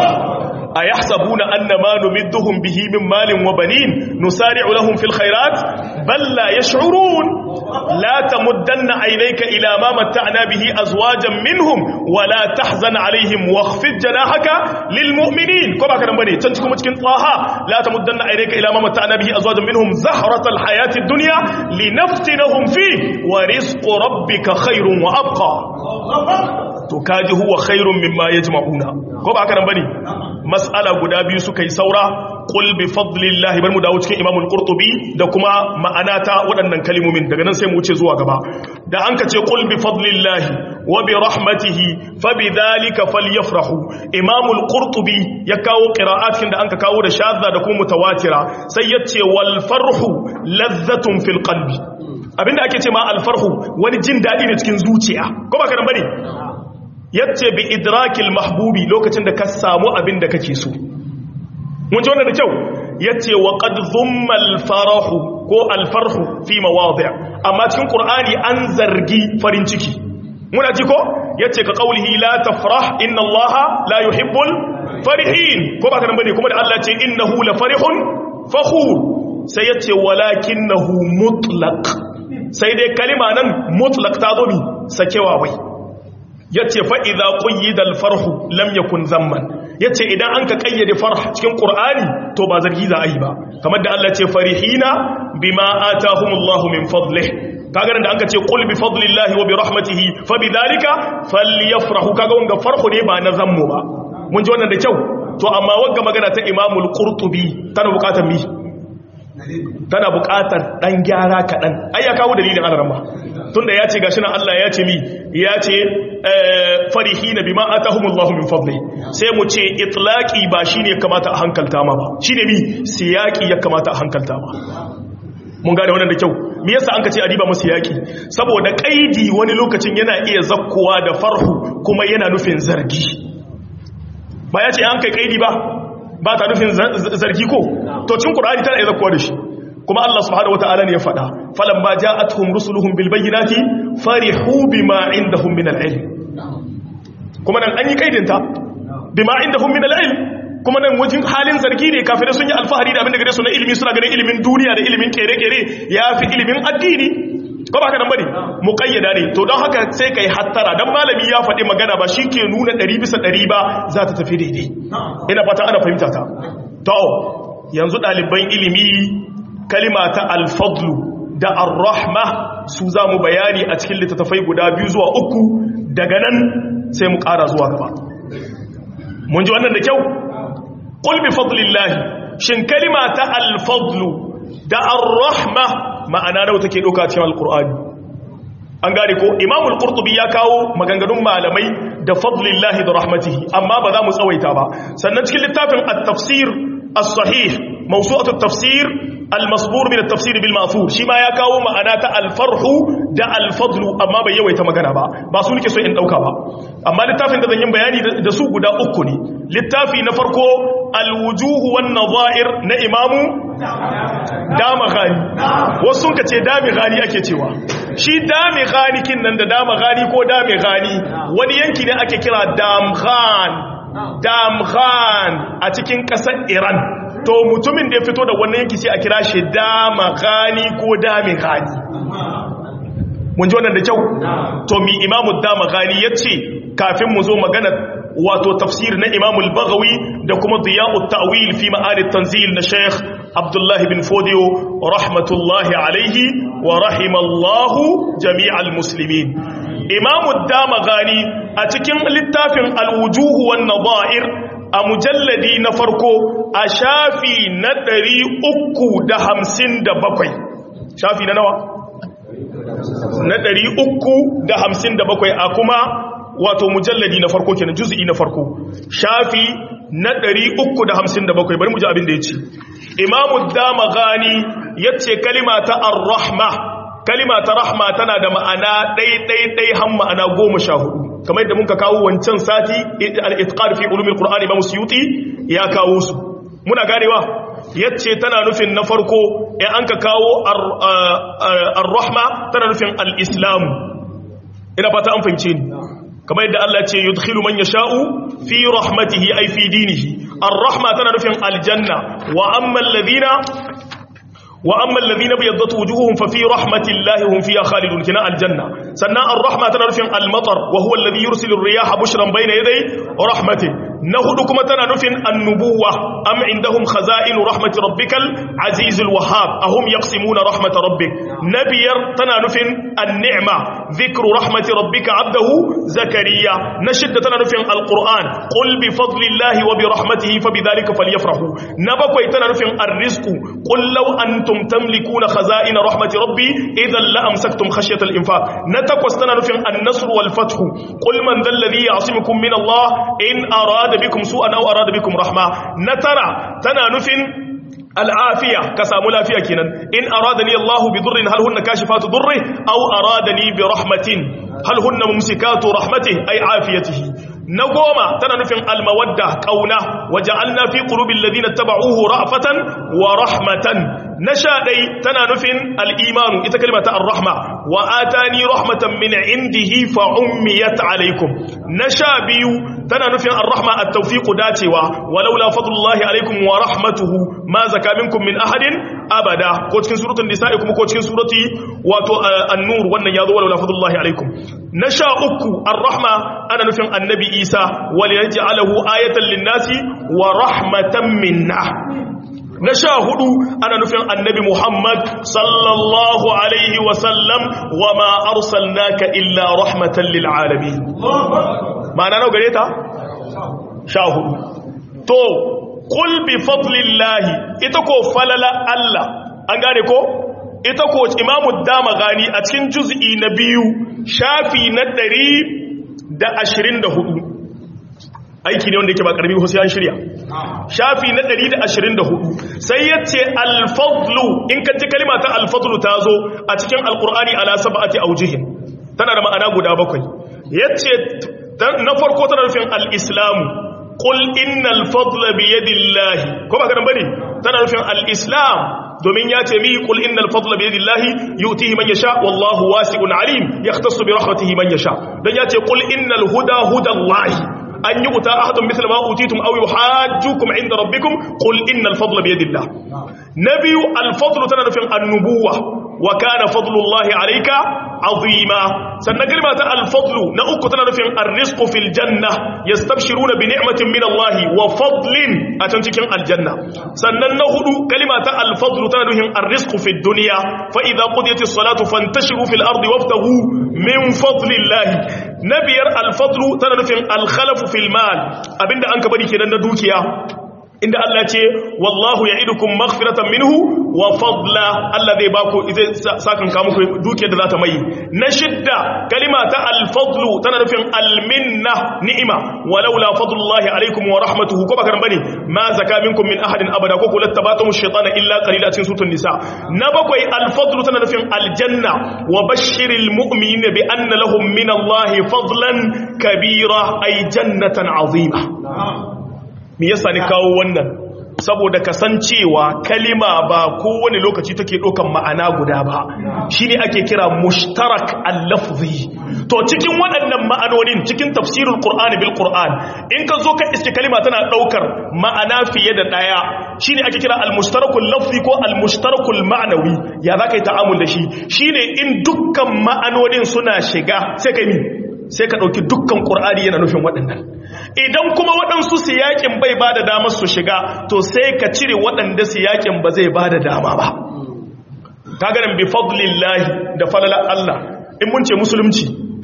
أيحسبون أن ما نمدهم به من مال وبنين نسارع لهم في الخيرات بل لا يشعرون لا تمدن عينيك إلى ما متعنا به أزواجا منهم ولا تحزن عليهم واخفض جناحك للمؤمنين كما كان بني تنتكم تكن طه لا تمدن عينيك إلى ما متعنا به أزواجا منهم زهرة الحياة الدنيا لنفتنهم فيه ورزق ربك خير وأبقى to kaji huwa khairun mimma yajma'una ko ba haka nan bane mas'ala guda biyu suka yi saura qul bi fadlillahi bar mu dawo cikin imamul qurtubi da kuma ma'ana ta waɗannan kalmomin daga nan sai mu wuce zuwa gaba da an ka ce qul bi fadlillahi wa bi rahmatihi fa bidhalika falyafrahu imamul qurtubi ya kawo qira'atin da an ka kawo da shadda da kuma mutawatira sai yace wal farhu lazzatun fil qalbi abinda ake ce ma al farhu wani jin dadi ne cikin zuciya ko ba ka nan bane yace bi idrakil mahbubi lokacin da ka samu abin da kake so mun ji wannan da kyau yace wa qad dhumma al-farahu ko al-farhu fi mawadi' amma cikin qur'ani an zargi farin ciki muna ji ko yace ka qaulihi la tafrah inna allaha la yuhibbul farihin ko ba kana bane kuma da Allah ce innahu la farihun fakhur sai yace walakinahu mutlaq sai dai kalima nan mutlaq ta zo mi sakewa wai yace fa idza quyida al farhu lam yakun zamman yace idan an ka kayyade farh cikin qur'ani to ba zargi za a yi ba kamar da Allah ce farihina bima atahumullahu min fadlihi kaga da anka ce qul bi fadlillahi wa bi rahmatihi fa bidhalika falyafrahu kaga wanga farhu ne ba na zammu ba mun ji wannan da kyau to amma wanga magana ta imamul qurtubi tana bukatar mi tana bukatar dan gyara kadan ai ya kawo dalilin alaran ba tunda ya ce gashi nan Allah ya ce mi ya ce farihina bima atahumullahu min fadli sai mu ce itlaqi ba shine kamata a hankalta ma ba shine mi siyaki ya kamata a hankalta ma mun gane wannan da kyau me yasa an ka ce adiba masu yaki saboda kaidi wani lokacin yana iya zakkowa da farhu kuma yana nufin zargi ba ya ce an kai kaidi ba ba ta nufin zargi ko to cin qur'ani tana iya zakkowa da shi kuma Allah subhanahu wataala ne ya faɗa falamma ja'atuhum rusuluhum bil bayyinati farihu bima indahum min al ilm kuma nan an yi kaidin ta bima indahum min al ilm kuma nan wajen halin zargi ne kafirai sun yi alfahari da abin da gare su na ilimi suna ganin ilimin duniya da ilimin kere-kere ya fi ilimin addini ko ba ka nan bane muqayyada ne to don haka sai kai hattara dan malami ya faɗi magana ba shi ke nuna 100 bisa 100 ba za ta tafi daidai ina fata ana fahimta ta to yanzu ɗaliban ilimi kalima ta alfadlu da ar-rahma su za mu bayani a cikin littattafai guda biyu zuwa uku daga nan sai mu ƙara zuwa gaba mun ji wannan da kyau qul bi fadlillahi shin kalima ta al-fadlu da ar-rahma ma'ana nawa take doka cikin al-qur'ani an gane ko imam al-qurtubi ya kawo maganganun malamai da fadlillahi da rahmatihi amma ba za mu tsawaita ba sannan cikin littafin at-tafsir as-sahih mawsu'atu at-tafsir al-masbur min at-tafsir bil ma'thur shi ma ya kawo ma'ana ta al-farhu da al-fadlu amma bai yawaita magana ba ba su nake so in dauka ba amma littafin da zan yi bayani da su guda uku ne littafi na farko al-wujuh wan nadha'ir na imamu dama ghani wasu sun kace dami ghani ake cewa shi dami ghani kin nan da dama ghani ko dami ghani wani yanki ne ake kira damghan damghan a cikin kasar Iran to mutumin da ya fito da wannan yanki sai a kira shi dama gani ko dami gani mun ji wannan da kyau to mi imamu dama gani ya ce kafin mu zo magana wato tafsir na imamu al-baghawi da kuma diya'ut ta'wil fi ma'ani tanzil na sheikh abdullahi bin fodiyo rahmatullahi alaihi wa rahimallahu jami'al muslimin imamu dama gani a cikin littafin al-wujuhu wan nadha'ir a mujalladi na farko a shafi na ɗari uku da hamsin da bakwai shafi na nawa? na ɗari uku da hamsin da bakwai a kuma wato mujalladi na farko kenan juz'i na farko shafi na ɗari uku da hamsin da bakwai bari mu ji abin da ya ce imamu dama gani ya ce kalima ta ar-rahma kalima ta rahma tana da ma'ana ɗai-ɗai-ɗai han ma'ana goma sha hudu kamar yadda muka kawo wancan sati al-itqar fi ulumil qur'ani ba musyuti ya kawo su muna ganewa yace tana nufin na farko in an ka kawo ar-rahma tana nufin al-islam ina fata an fahimce ni kamar yadda Allah ce yudkhilu man yasha'u fi rahmatihi ay fi dinihi ar-rahma tana nufin aljanna wa amma alladhina وأما الذين بيضت وجوههم ففي رحمة الله هم فيها خالدون كنا الجنة سناء الرحمة تنرفع المطر وهو الذي يرسل الرياح بشرا بين يدي رحمته نهدكم تنرفع النبوة أم عندهم خزائن رحمة ربك العزيز الوهاب أهم يقسمون رحمة ربك نبير تنرفع النعمة ذكر رحمة ربك عبده زكريا نشد تنرفع القرآن قل بفضل الله وبرحمته فبذلك فليفرحوا نبقى تنرفع الرزق قل لو أنتم أنتم تملكون خزائن رحمة ربي إذا لأمسكتم خشية الإنفاق نتقوى استنرفع النصر والفتح قل من ذا الذي يعصمكم من الله إن أراد بكم سوءا أو أراد بكم رحمة نترى تنانفع العافية كسام العافية كنا إن أرادني الله بضر هل هن كاشفات ضره أو أرادني برحمة هل هن ممسكات رحمته أي عافيته na goma tana nufin almawadda kauna waja'alna fi qulubil ladina tabauhu ra'fatan wa rahmatan na sha dai tana nufin al-imanu ita kalma ta ar-rahma wa atani rahmatan min indihi fa ummiyat alaikum na sha biyu tana nufin ar-rahma at-tawfiq dacewa walaula fadlullahi alaikum wa rahmatuhu ma zaka minkum min ahadin abada ko cikin suratul nisa'i kuma ko cikin surati wato an-nur wannan yazo walaula fadlullahi alaikum na sha uku ar-rahma ana nufin annabi isa wal yaj'alahu ayatan lin-nasi wa rahmatan minna na sha hudu ana nufin annabi Muhammad sallallahu alaihi wasallam wa ma arsalnaka illa rahmatan lil alamin ma'ana nau gare ta sha hudu to qul bi fadlillahi ita ko falala Allah an gane ko ita ko imamu dama gani a cikin juz'i na biyu shafi na ɗari da ashirin da hudu aiki ne wanda yake ba karbi ko sai an shirya shafi na 124 sai yace al-fadlu in ka ji kalma ta al-fadlu ta zo a cikin al-qur'ani ala sab'ati awjihin tana da ma'ana guda bakwai yace na farko tana nufin al-islamu qul innal fadla bi yadillahi ko ba kana bane tana nufin al-islam domin ya ce mi qul innal fadla bi yadillahi yu'tihi man yasha wallahu wasi'un alim yahtassu bi rahmatihi man yasha dan ya ce qul innal huda hudallahi an yi uta ahadun misal ma utitum aw yuhajjukum inda rabbikum qul innal fadla bi yadillah nabiyu al fadlu tana nufin annubuwa wa kana fadlullahi alayka azima sannan kalma ta al fadlu na uku tana nufin ar-rizqu fil janna yastabshiruna bi ni'matin min Allah wa fadlin a can cikin aljanna sannan na hudu kalma ta al fadlu tana nufin ar-rizqu fid dunya fa idza qudiyatis salatu fantashiru fil ardi wabtaghu min fadlillahi na biyar alfadlu tana nufin alkhalafu fil mal abinda an ka bari kenan na dukiya inda Allah ce wallahu ya'idukum maghfiratan minhu wa fadla Allah zai baku zai sakan ka muku dukiyar da za ta mai na shidda kalima ta alfadlu tana nufin alminna ni'ima walaula fadlullahi alaikum wa rahmatuhu ko baka bane ma zaka minkum min ahadin abada ko kullu tabatumu shaytana illa qalila cikin sutun nisa na bakwai alfadlu tana nufin aljanna wa bashiril mu'minina bi anna lahum min allahi fadlan kabira ay jannatan azima me yasa ni kawo wannan saboda kasancewa kalima ba kowane lokaci take ɗaukan ma'ana guda ba shine ake kira mushtarak al-lafzi to cikin waɗannan ma'anonin cikin tafsirul qur'ani bil qur'an in ka zo ka iske kalima tana ɗaukar ma'ana fiye da ɗaya shine ake kira al-mushtarakul lafzi ko al-mushtarakul ma'nawi ya zaka yi ta'amul da shi shine in dukkan ma'anonin suna shiga sai kai mi sai ka ɗauki dukkan ƙur'ani yana nufin waɗannan idan kuma waɗansu siyaƙin bai ba da damar su shiga to sai ka cire waɗanda siyaƙin ba zai ba da dama ba ta ganin bi fadlillahi da falala Allah in mun ce musulunci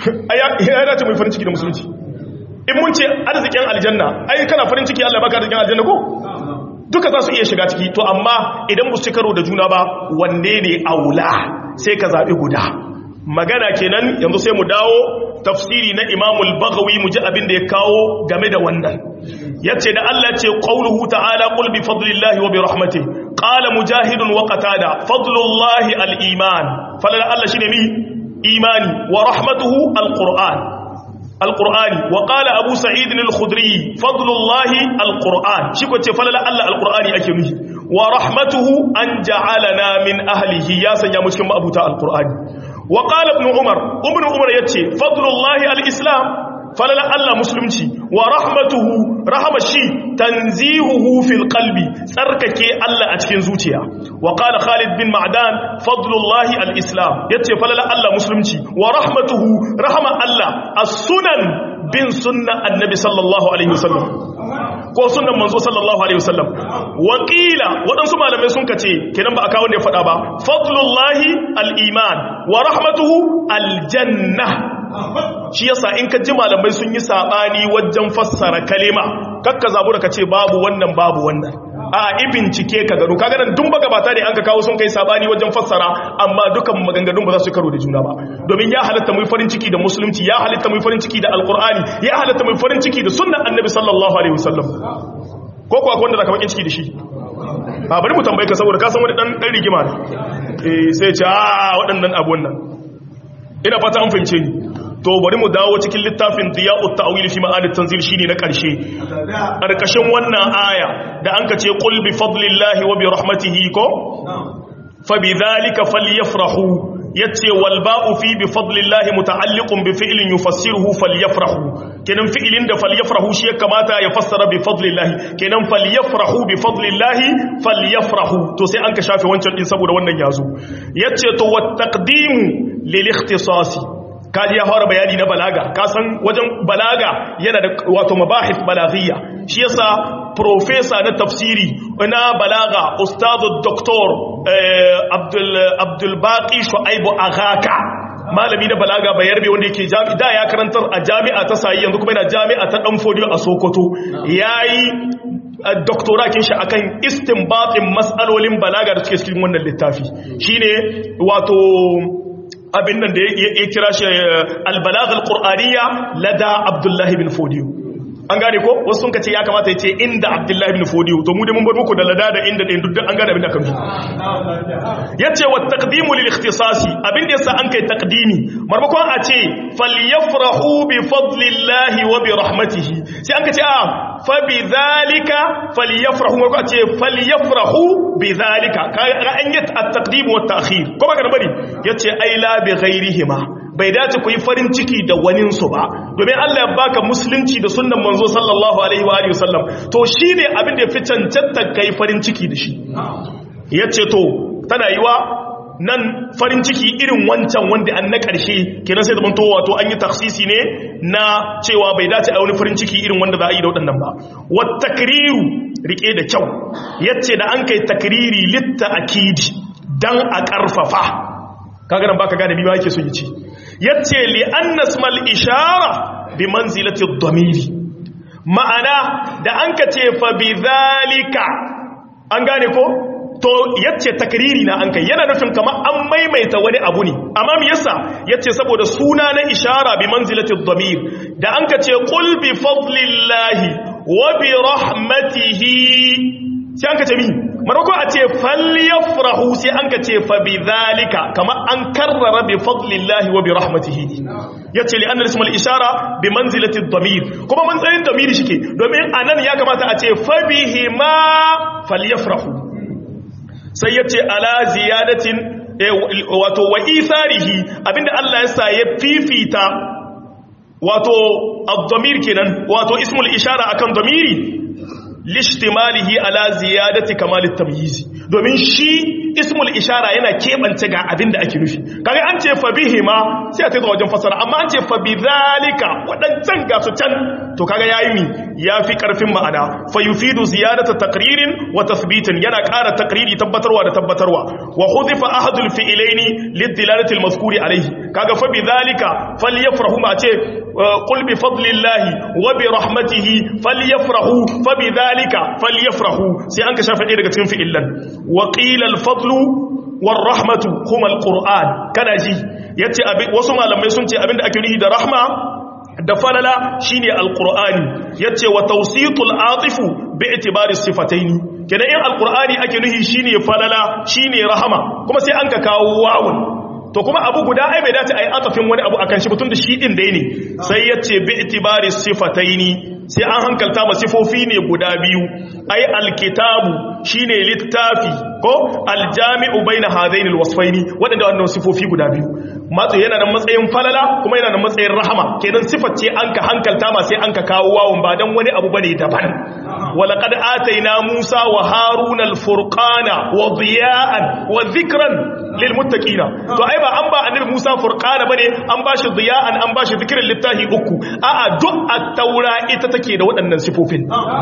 ya dace mai farin ciki da musulunci in mun ce arzikin aljanna ai kana farin ciki Allah baka arzikin aljanna ko duka za su iya shiga ciki to amma idan ba su ci karo da juna ba wanne ne aula sai ka zaɓi guda magana kenan yanzu sai mu dawo tafsiri na imamul bagawi mu ji abin da ya kawo game da wannan yace da Allah ce qauluhu ta'ala qul bi fadlillahi wa bi rahmatihi qala mujahidun wa qatada fadlullahi al-iman falala Allah shine mi imani wa rahmatuhu al-qur'an al-qur'ani wa qala abu sa'id al-khudri fadlullahi al-qur'an shi ko ce falala Allah al-qur'ani ake nufi wa rahmatuhu an ja'alana min ahlihi ya sanya mu cikin abuta al-qur'ani وقال ابن عمر ابن عمر يتي فضل الله الإسلام فللا الله مسلمتي ورحمته رحم الشي تنزيهه في القلب سركك الله أتكين زوتيا وقال خالد بن معدان فضل الله الإسلام يتي فللا الله مسلمتي ورحمته رحم الله السنن بن سنة النبي صلى الله عليه وسلم ko sunan manzo sallallahu alaihi wasallam wakila waɗansu malamai sun kace kenan ba a kawo ne faɗa ba fadlullahi al-iman wa rahmatuhu al-janna shi yasa in ka ji malamai sun yi sabani wajen fassara kalima kakka zabu da kace babu wannan babu wannan a i bincike ka gano kaga nan dun baka bata ne an ka kawo sun kai sabani wajen fassara amma dukan maganganun ba za su karo da juna ba domin ya halatta mu farin ciki da musulunci ya halatta mu farin ciki da alqur'ani ya halatta mu farin ciki da sunnan annabi sallallahu alaihi wasallam ko kuwa wanda zaka bakin ciki da shi a bari mu tambaye ka saboda ka san wani dan dan rigima ne eh sai ce a waɗannan abu wannan ina fata an fahimce ni to bari mu dawo cikin littafin diya'ut ta'wil fi ma'anit tanzil shine na karshe karkashin wannan aya da anka ce qul bi fadlillahi wa bi rahmatihi ko fa bi dhalika falyafrahu yace wal ba'u fi bi fadlillahi muta'alliqun bi fi'lin yufassiruhu falyafrahu kenan fi'ilin da falyafrahu shi ya kamata ya fassara bi fadlillahi kenan falyafrahu bi fadlillahi falyafrahu to sai an ka shafe wancan din saboda wannan yazo yace to wat taqdimu lil ikhtisasi kaji ya fara bayani na balaga kasan wajen balaga yana da wato mabahis balaghiyya shi yasa professor na tafsiri na balaga ustadu doktor abdul abdul baqi shuaibu aghaka malami na balaga bayarbe wanda yake jami'a da ya karantar a jami'a ta sayi yanzu kuma yana jami'a ta dan fodiyo a sokoto yayi doktorakin shi akan istinbatin mas'alolin balaga da suke cikin wannan littafi shine wato abin nan da ya kira shi albalagh alqur'aniyya lada abdullahi bin fodiyo an gane ko wasu sun kace ya kamata ya ce inda abdullahi bin fodiyo to mu dai mun bar muku da lada da inda ɗin duk an gane abin da kan yace wa taqdimu lil ikhtisasi abin da yasa an kai taqdimi marmakon a ce falyafrahu bi fadlillahi wa bi rahmatihi sai an kace a fa bi zalika falyafrahu marmakon a ce falyafrahu bi zalika ka an yi at-taqdim wa at-ta'khir ko ba ka bari yace ai la bi ghairihima bai dace ku yi farin ciki da waninsu ba domin Allah ya baka musulunci da sunnan manzo sallallahu alaihi wa alihi wasallam to shine abin da ya fi cancanta kai farin ciki da shi yace to tana yiwa nan farin ciki irin wancan wanda an na ƙarshe kenan sai zaman to wato an yi taksisi ne na cewa bai dace a wani farin ciki irin wanda za a yi da waɗannan ba wat takriru rike da kyau yace da an kai takriri litta akidi dan a ƙarfafa kaga nan baka gane bi ba yake so yi ci yace li annasmal ishara bi manzilati ad-damiri ma'ana da an ka ce fa bi zalika an gane ko to yace takriri na an kai yana nufin kamar an maimaita wani abu ne amma me yasa yace saboda suna na ishara bi manzilati ad-damir da an ka ce qul bi fadlillahi wa bi rahmatihi sai an ka ce mi maroko a ce falyafrahu sai an ka ce fa bi zalika kama an karrara bi fadlillahi wa bi rahmatihi yace li anna ismul ishara bi manzilati ad-damir kuma manzilin damiri shike domin anan ya kamata a ce fa bihi ma falyafrahu sai yace ala ziyadatin wato wa isarihi abinda Allah ya sa ya fifita wato ad-damir kenan wato ismul ishara akan damiri lishtimalihi ala ziyadati kamalit tamyizi domin shi ismul ishara yana kebance ga abin da ake nufi kaga an ce fa bihi ma sai a tazo wajen fasara amma an ce fa bidhalika wadancan ga su can to kaga yayi mi yafi karfin ma'ana fa yufidu ziyadata taqririn wa tathbitin yana ƙara taqriri tabbatarwa da tabbatarwa wa hudifa ahadul fi'laini lidilalati almazkuri alayhi kaga fa bidhalika falyafrahu ma ce qul bi fadlillahi wa bi rahmatihi falyafrahu fa bidhalika falyafrahu sai an ka shafa ɗaya daga cikin fi'illan wa qila al-fadlu war rahmatu huma al-qur'an kana ji yace wasu malamai sun ce abinda ake nufi da rahma da falala shine al-qur'ani yace wa tawsitul atifu bi itibari sifataini kenan in al-qur'ani ake nufi shine falala shine rahama kuma sai an ka kawo wawun to kuma abu guda ai bai dace ai atafin wani abu akan shi mutun da shi din dai ne sai yace bi itibari sifataini sai an hankalta ma sifofi ne guda biyu ai alkitabu shine littafi ko aljami'u baina hadaini alwasfaini wadanda wannan sifofi guda biyu matsayi yana da matsayin falala kuma yana da matsayin rahama kenan sifar ce an ka hankalta ma sai an ka kawo wawun ba dan wani abu bane daban walaqad ataina musa wa haruna alfurqana wa diya'an wa dhikran lilmuttaqina to ai ba an ba annabi musa furqana bane an bashi diya'an an bashi dhikran littahi uku a'a duk at-taura ita take da waɗannan sifofin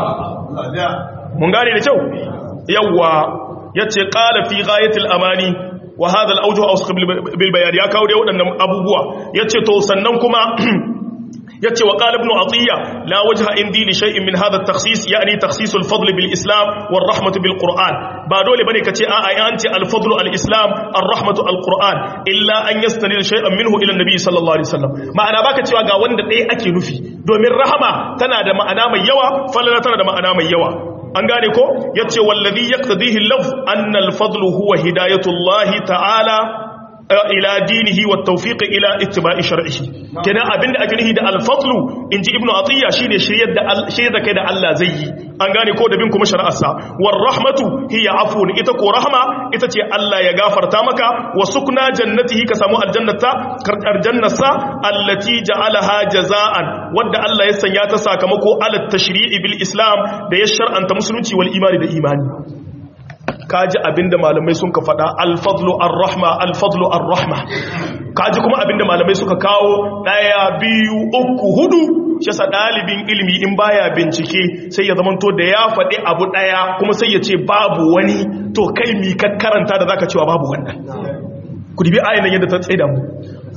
mun gane da kyau yawwa yace qala fi ghayatil amani wa hadha al-awjuh awsaq bil bayan ya kawo da waɗannan abubuwa yace to sannan kuma yace wa qala ibn atiya la wajha indi li shay'in min hadha at-takhsis yani takhsis al-fadl bil islam wal rahmatu bil qur'an ba dole bane kace a ai an ce al-fadl al-islam ar-rahmatu al-qur'an illa an yastanil shay'an minhu ila an-nabi sallallahu alaihi wasallam ma'ana baka cewa ga wanda ɗaya ake nufi domin rahama tana da ma'ana mai yawa falala tana da ma'ana mai yawa an gane ko yace wallazi yaqtadihi al-lafz anna al-fadl huwa hidayatullahi ta'ala ila dinihi wa tawfiq ila ittiba'i shar'ihi kenan abinda ake nufi da al-fadlu inji ibnu atiya shine shiryar da shiryar da kai da Allah zai yi an gane ko da bin kuma shari'arsa war rahmatu hiya afun ita ko rahma ita ce Allah ya gafarta maka wa sukna jannatihi ka samu aljannata karkar jannarsa allati ja'alaha jaza'an wadda Allah ya sanya ta sakamako ala tashri'i bil islam da ya shar'anta musulunci wal imani da imani kaji abinda malamai sun ka faɗa alfadlu ar-rahma alfadlu ar-rahma kaji kuma abinda malamai suka kawo ɗaya biyu uku hudu shi yasa ɗalibin ilimi in baya bincike sai ya zamanto da ya faɗi abu ɗaya kuma sai ya ce babu wani to kai mi ka karanta da zaka cewa babu wannan ku dibi ayin yadda ta tsaye da mu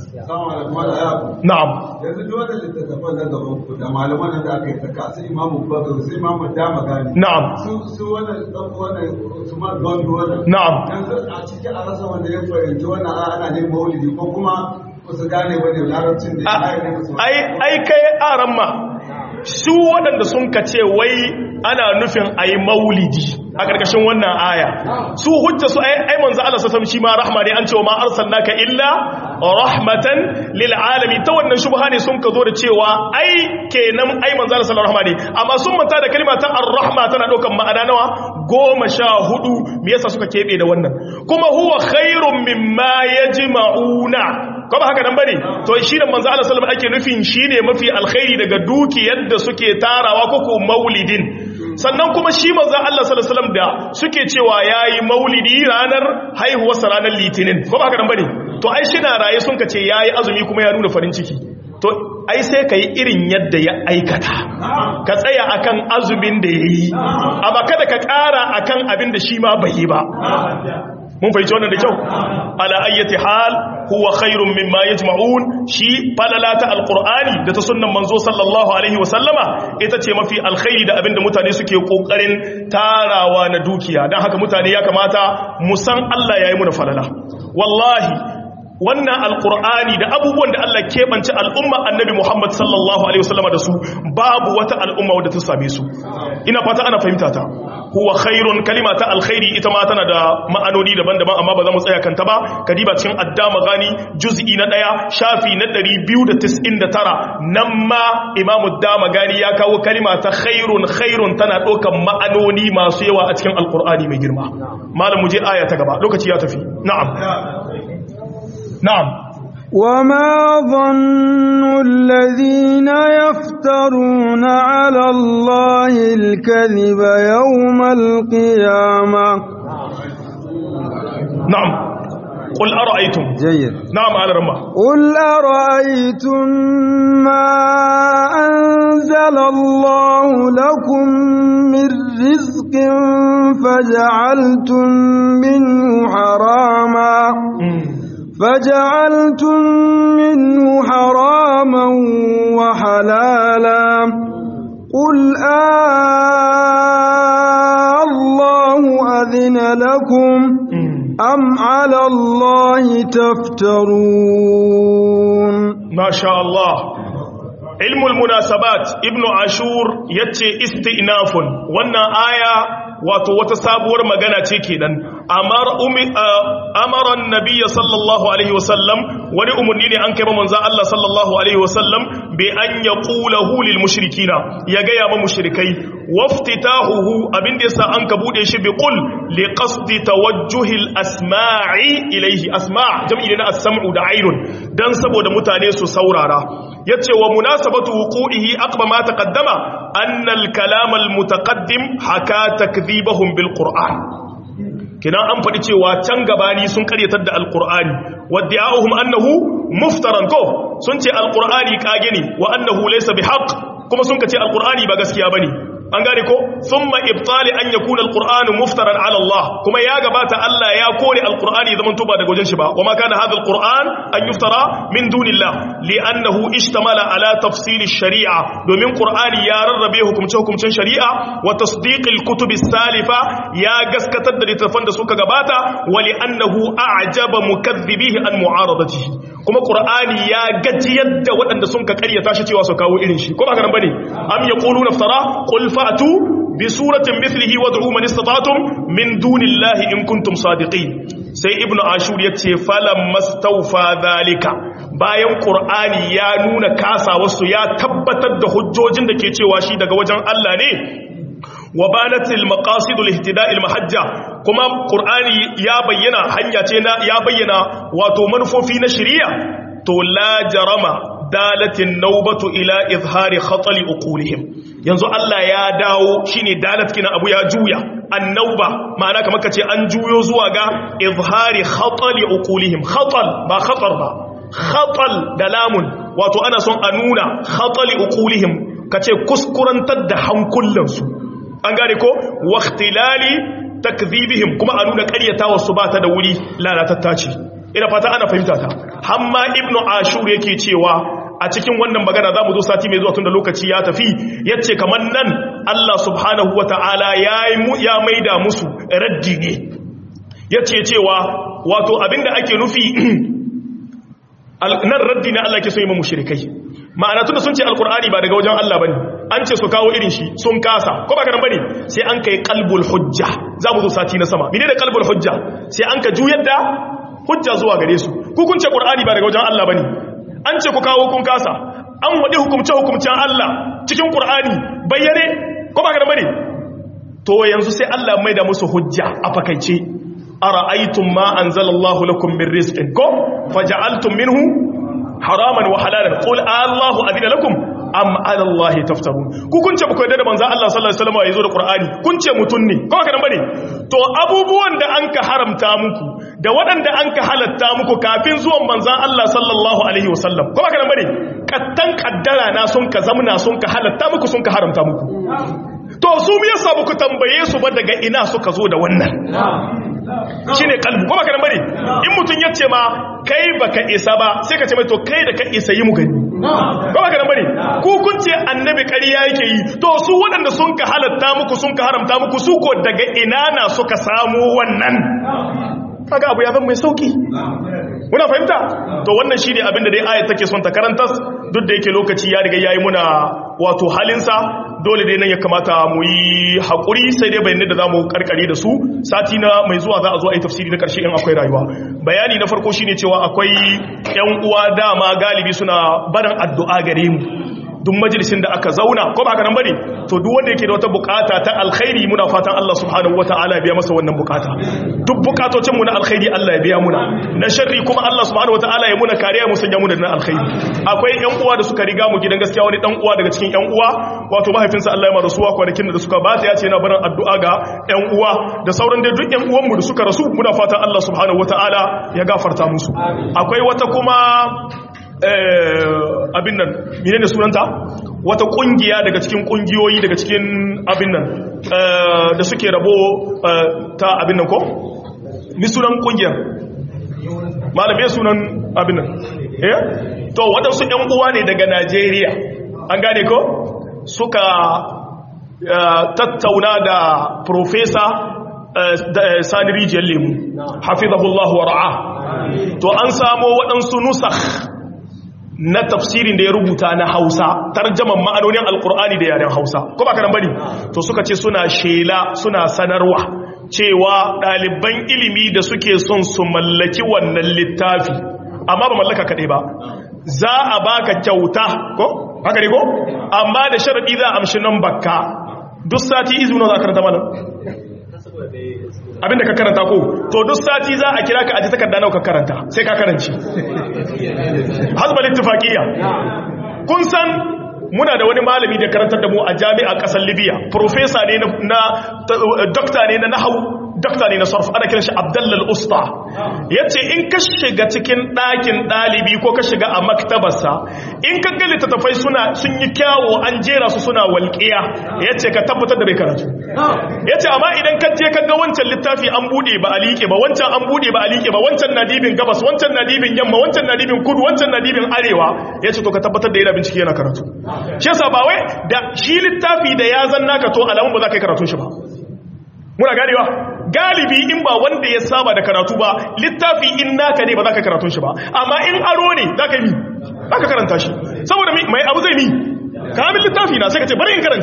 na'am yanzu duk wannan littattafan na gaban ku da malaman da aka yi saka su imamu bakar su imamu dama gani na'am su su wannan dan wannan su ma gondo wannan na'am yanzu a cikin a rasa wanda ya fahimci wannan a ana ne maulidi ko kuma ba su gane wani larabcin da ya yi ne su ai ai kai aran ma su waɗanda sun ka ce wai ana nufin a yi maulidi a ƙarƙashin wannan aya su hujja su ai manzo Allah sa shi ma rahma ne an ce wa ma arsalnaka illa rahmatan lil alamin ta wannan shubha ne sun ka zo da cewa ai kenan ai manzo Allah sallallahu rahma ne amma sun manta da kalma ta ar-rahma tana daukan ma'ana nawa goma sha hudu me yasa suka kebe da wannan kuma huwa khairun mimma yajma'una ko ba haka nan bane to shi da manzo Allah sallallahu alaihi wasallam ake nufin shine mafi alkhairi daga dukiyar da suke tarawa ko ko maulidin sannan kuma shi manzo Allah sallallahu alaihi wasallam da suke cewa yayi maulidi ranar haihuwar ranar litinin ko ba haka nan bane to ai shi na raye sun kace yayi azumi kuma ya nuna farin ciki to ai sai kai irin yadda ya aikata ka tsaya akan azumin da yayi amma kada ka ƙara akan abin da shi ma bai yi ba mun fahimci wannan da kyau ala ayyati hal huwa khairun mimma yajma'un shi falalata alqur'ani da ta sunnan manzo sallallahu alaihi wasallama ita ce mafi alkhairi da abinda mutane suke kokarin tarawa na dukiya dan haka mutane ya kamata mu san Allah yayi muna falala wallahi wannan alkur'ani da abubuwan da Allah keɓance al'umma annabi Muhammad sallallahu Alaihi wasallama da su babu wata al'umma wadda ta same su ina fata ana fahimta ta huwa khairun kalima ta alkhairi ita ma tana da ma'anoni daban-daban amma ba za mu tsaya kanta ba kadiba cikin addama gani juz'i na ɗaya shafi na 299 nan ma imamu dama gani ya kawo kalima ta khairun khairun tana ɗaukan ma'anoni masu yawa a cikin alkur'ani mai girma malam mu je aya ta gaba lokaci ya tafi na'am نعم وما ظن الذين يفترون على الله الكذب يوم القيامة نعم قل أرأيتم جيد نعم على رمى قل أرأيتم ما أنزل الله لكم من رزق فجعلتم منه حراما فجعلتم منه حراما وحلالا قل آه الله أذن لكم أم على الله تفترون ما شاء الله علم المناسبات ابن عاشور يتي استئناف وانا آية wato wata sabuwar magana ce kenan amara nabiyya sallallahu alaihi wasallam wani umarni ne an kai ba manzon Allah sallallahu alaihi wasallam bi an yaqulahu lil mushrikina ya ga ya ba mushrikai waftitahuhu abin da yasa an ka bude shi bi qul li qasdi tawajjuhi al asma'i ilayhi asma' jam'i na as-sam'u da ainun dan saboda mutane su saurara yace wa munasabatu wuqu'ihi aqba ma taqaddama anna al kalam al mutaqaddim haka takdhibahum bil qur'an kina an faɗi cewa can gabani sun karyatar da alqur'ani wadda'uhum annahu muftaran ko sun ce alqur'ani kage ne wa annahu laysa bihaq kuma sun kace alqur'ani ba gaskiya bane an gane ko thumma ibtali an yakuna alqur'anu muftaran ala Allah kuma ya gabata Allah ya kore alqur'ani zaman tuba daga wajen shi ba wama kana hadha alqur'an an yuftara min dunillah li'annahu ishtamala ala tafsil ash-shari'a domin qur'ani ya rarrabe hukumce hukumcen shari'a wa tasdiq al-kutub as-salifa ya gaskatar da littafan da suka gabata wa li'annahu a'jaba mukaththibihi an mu'aradatihi kuma qur'ani ya gajiyar da waɗanda sun ka ƙaryata shi cewa su kawo irin shi ko ba haka nan bane am yaquluna iftara qul fa'tu bi suratin mithlihi wad'u man istata'tum min dunillahi in kuntum sadiqin sai ibnu ashur ya ce falan mastaufa zalika bayan qur'ani ya nuna kasawarsu ya tabbatar da hujjojin da ke cewa shi daga wajen Allah ne wa banatil maqasidul ihtida'il mahajja kuma qur'ani ya bayyana hanya ce na ya bayyana wato manufofi na shari'a to la jarama dalatin naubatu ila izhari khatali uqulihim yanzu Allah ya dawo shine dalat kina abu ya juya annauba ma'ana kamar kace an juyo zuwa ga izhari khatali uqulihim khatal ba khatar ba khatal da lamun wato ana son a nuna khatali uqulihim kace kuskurantar da hankulansu an gane ko waqtilali takdhibihim kuma a nuna ƙaryatawa su ba ta da wuri lalatatta ce ina fata ana fahimta ta hamma ibnu ashur yake cewa a cikin wannan magana za mu zo sati mai zuwa tun da lokaci ya tafi ya ce kamar nan Allah subhanahu wa ta'ala ya maida musu raddi ne ya ce cewa wato abinda ake nufi nan raddi na Allah ke so yi mamu shirikai ma'ana tun da sun ce alkur'ani ba daga wajen Allah ba ne an ce su kawo irin shi sun kasa ko ba kanan ba ne sai an kai kalbul hujja za mu zo sati na sama mene da kalbul hujja sai an ka juyar da hujja zuwa gare su ku kun ce qur'ani ba daga wajen Allah bane an ce ku kawo kun kasa an wadi hukumce hukumcen Allah cikin qur'ani bayyane ko ba ga bane to yanzu sai Allah mai da musu hujja a fakaice ara'aytum ma anzalallahu lakum min rizqin ko faja'altum minhu haraman wa halalan qul Allahu adina lakum am ala Allah taftarun ku kun ce ba ku yarda da manzo Allah sallallahu alaihi wasallam yazo da Qur'ani kun ce mutun ne ko haka nan bane to abubuwan da an ka haramta muku da waɗanda an ka halatta muku kafin zuwan manzo Allah sallallahu alaihi wasallam ko haka nan bane kattan kaddara na sun ka zamna sun ka halatta muku sun ka haramta muku to su me yasa ku tambaye su ba daga ina suka zo da wannan shine kalbu ko baka nan bane in mutun yace ma kai baka isa ba sai ka ce mai to kai da ka isa yi mu gani ko baka nan bane ku kun ce annabi ƙarya yake yi to su waɗanda sun ka halatta muku sun ka haramta muku su ko daga ina na suka samu wannan kaga abu ya zama mai sauki muna fahimta to wannan shine abin da dai ayat take son ta karantas duk da yake lokaci ya riga yayi muna wato halinsa dole dai nan ya kamata mu yi haƙuri sai dai bayanai da za mu karkare da su sati na mai zuwa za a zo a yi tafsiri na ƙarshe in akwai rayuwa bayani na farko shine cewa akwai ƴan uwa dama galibi suna barin addu'a gare mu duk majalisin da aka zauna ko ba haka nan bane to duk wanda yake da wata bukata ta alkhairi muna fatan Allah subhanahu wataala ya biya masa wannan bukata duk bukatocin mu na alkhairi Allah ya biya muna na sharri kuma Allah subhanahu wataala ya muna kariya mu sanya mu da na alkhairi akwai ƴan uwa da suka riga mu gidan gaskiya wani dan uwa daga cikin ƴan uwa wato mahaifinsa Allah ya ma rasuwa kwanakin da suka bata ya ce yana barin addu'a ga ƴan uwa da sauran dai duk ƴan uwan mu da suka rasu muna fatan Allah subhanahu wataala ya gafarta musu akwai wata kuma abin nan mine ne sunanta wata kungiya daga cikin kungiyoyi daga cikin abin nan da suke rabo ta abin nan ko? mi sunan kungiyar malamai sunan abin nan eh to waɗansu ‘yan uwa ne daga najeriya an gane ko suka tattauna da profesa sani rijiyar lemu hafizahullahu wa ra'a to an samo waɗansu nusakh na tafsirin da ya rubuta na hausa tarjaman ma'anonin alkur'ani da yaren hausa ko ba kanan bane to suka ce suna shela suna sanarwa cewa ɗaliban ilimi da suke son su mallaki wannan littafi amma ba mallaka kaɗai ba za a baka kyauta ko haka ne ko amma da sharaɗi za a amshi nan bakka duk sati izini za a karanta malam abinda ka karanta ko to duk sati za a kira ka aji takarda nawa ka karanta sai ka karanci hasbal ittifaqiyya kun san muna da wani malami da karantar da mu a jami'a kasar Libya professor ne na doctor ne na nahwu doctor ne na sarf ana kiran shi Abdullah al-Usta yace in ka shiga cikin ɗakin ɗalibi ko ka shiga a maktabarsa in ka ga littattafai suna sun yi kyawo an jera su suna walƙiya yace ka tabbatar da bai karatu yace amma idan ka je ka ga wancan littafi an bude ba a liƙe ba wancan an bude ba a liƙe ba wancan na dibin gabas wancan na dibin yamma wancan na dibin kudu wancan na dibin arewa yace to ka tabbatar da yana bincike yana karatu shi yasa ba wai da shi littafi da ya zanna ka to alamun ba za ka yi karatun shi ba muna ganewa galibi in ba wanda ya saba da karatu ba littafi in naka ne ba za ka karatun shi ba amma in aro ne za ka yi za ka karanta shi saboda mai abu zai mi kamin littafi na sai ka ce bari in karance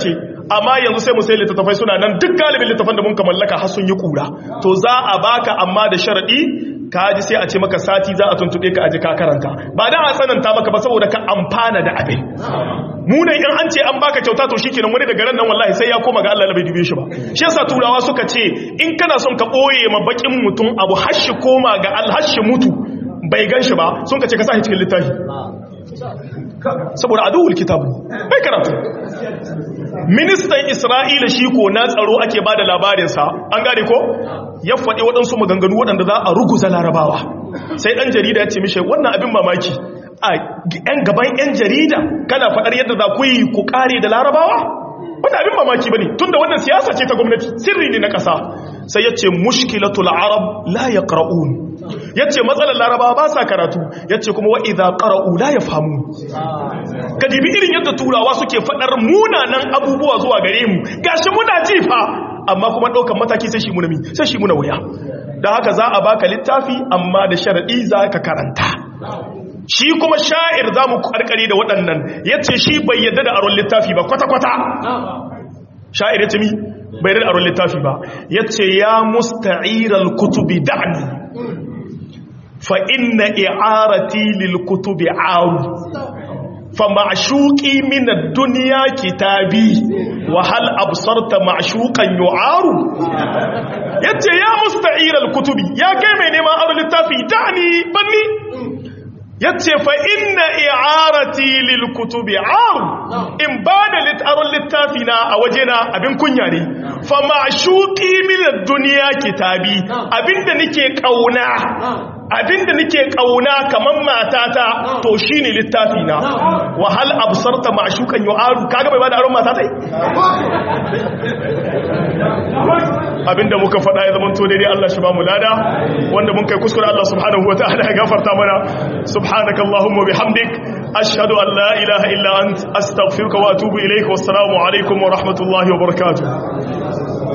amma yanzu sai mu sai littattafai suna nan duk galibin littattafan da mun ka mallaka har sun yi kura to za a baka amma da sharadi ka ji sai a ce maka sati za a tuntube ka aje ka karanta ba da a tsananta maka ba saboda ka amfana da abin munan in an ce an baka kyauta to shikenan wani daga ran nan wallahi sai ya koma ga Allah bai dube shi ba shi yasa turawa suka ce in kana son ka boye ma bakin mutum abu hashi koma ga alhashi mutu bai gan shi ba sun ka ce ka sa shi cikin littafi saboda aduwul kitabu bai karatu ministan isra'ila shi ko na tsaro ake ba da labarinsa an gane ko ya faɗi waɗansu maganganu waɗanda za a ruguza larabawa sai ɗan jarida ya ce mishe wannan abin mamaki a ‘yan gaban ‘yan jarida kana faɗar yadda za ku yi ku ƙare da larabawa wannan abin mamaki ba ne tun da wannan siyasa ce ta gwamnati sirri ne na ƙasa sai ya ce mushkilatul arab la ya ƙara'un ya ce matsalar larabawa ba sa karatu ya ce kuma wa'iza ƙara'u la ya famu ka jibi irin yadda turawa suke faɗar munanan abubuwa zuwa gare mu gashi muna jifa amma kuma ɗaukan mataki sai shi muna mi sai shi muna wuya da haka za a baka littafi amma da sharaɗi za ka karanta shi kuma sha'ir za mu karkare da waɗannan ya ce shi bai yadda da aron littafi ba kwata-kwata sha'ir ya ce mi bai yadda da aron littafi ba ya ce ya musta'irar kutubi da'ani fa inna i'arati lil kutubi aru fa ma'shuqi min ad-dunya kitabi wa hal absarta ma'shuqan yu'aru yace ya musta'iral kutubi ya kai mai neman aron littafi da'ani banni yace fa inna i'arati lil kutubi ar in bada litaron littafi na a wajena abin kunya ne fa ma'shuqi min ad-dunya kitabi abinda nake kauna abinda nake kauna kaman matata to shine littafi na wa hal absarta ma'shukan yu'aru kaga bai bada aron matata abinda muka faɗa ya zama to daidai Allah shi ba mu lada wanda mun kai kuskure Allah subhanahu wataala ya gafarta mana subhanaka allahumma bihamdik ashhadu an la ilaha illa ant astaghfiruka wa atubu ilayka wassalamu alaikum wa rahmatullahi wa barakatuh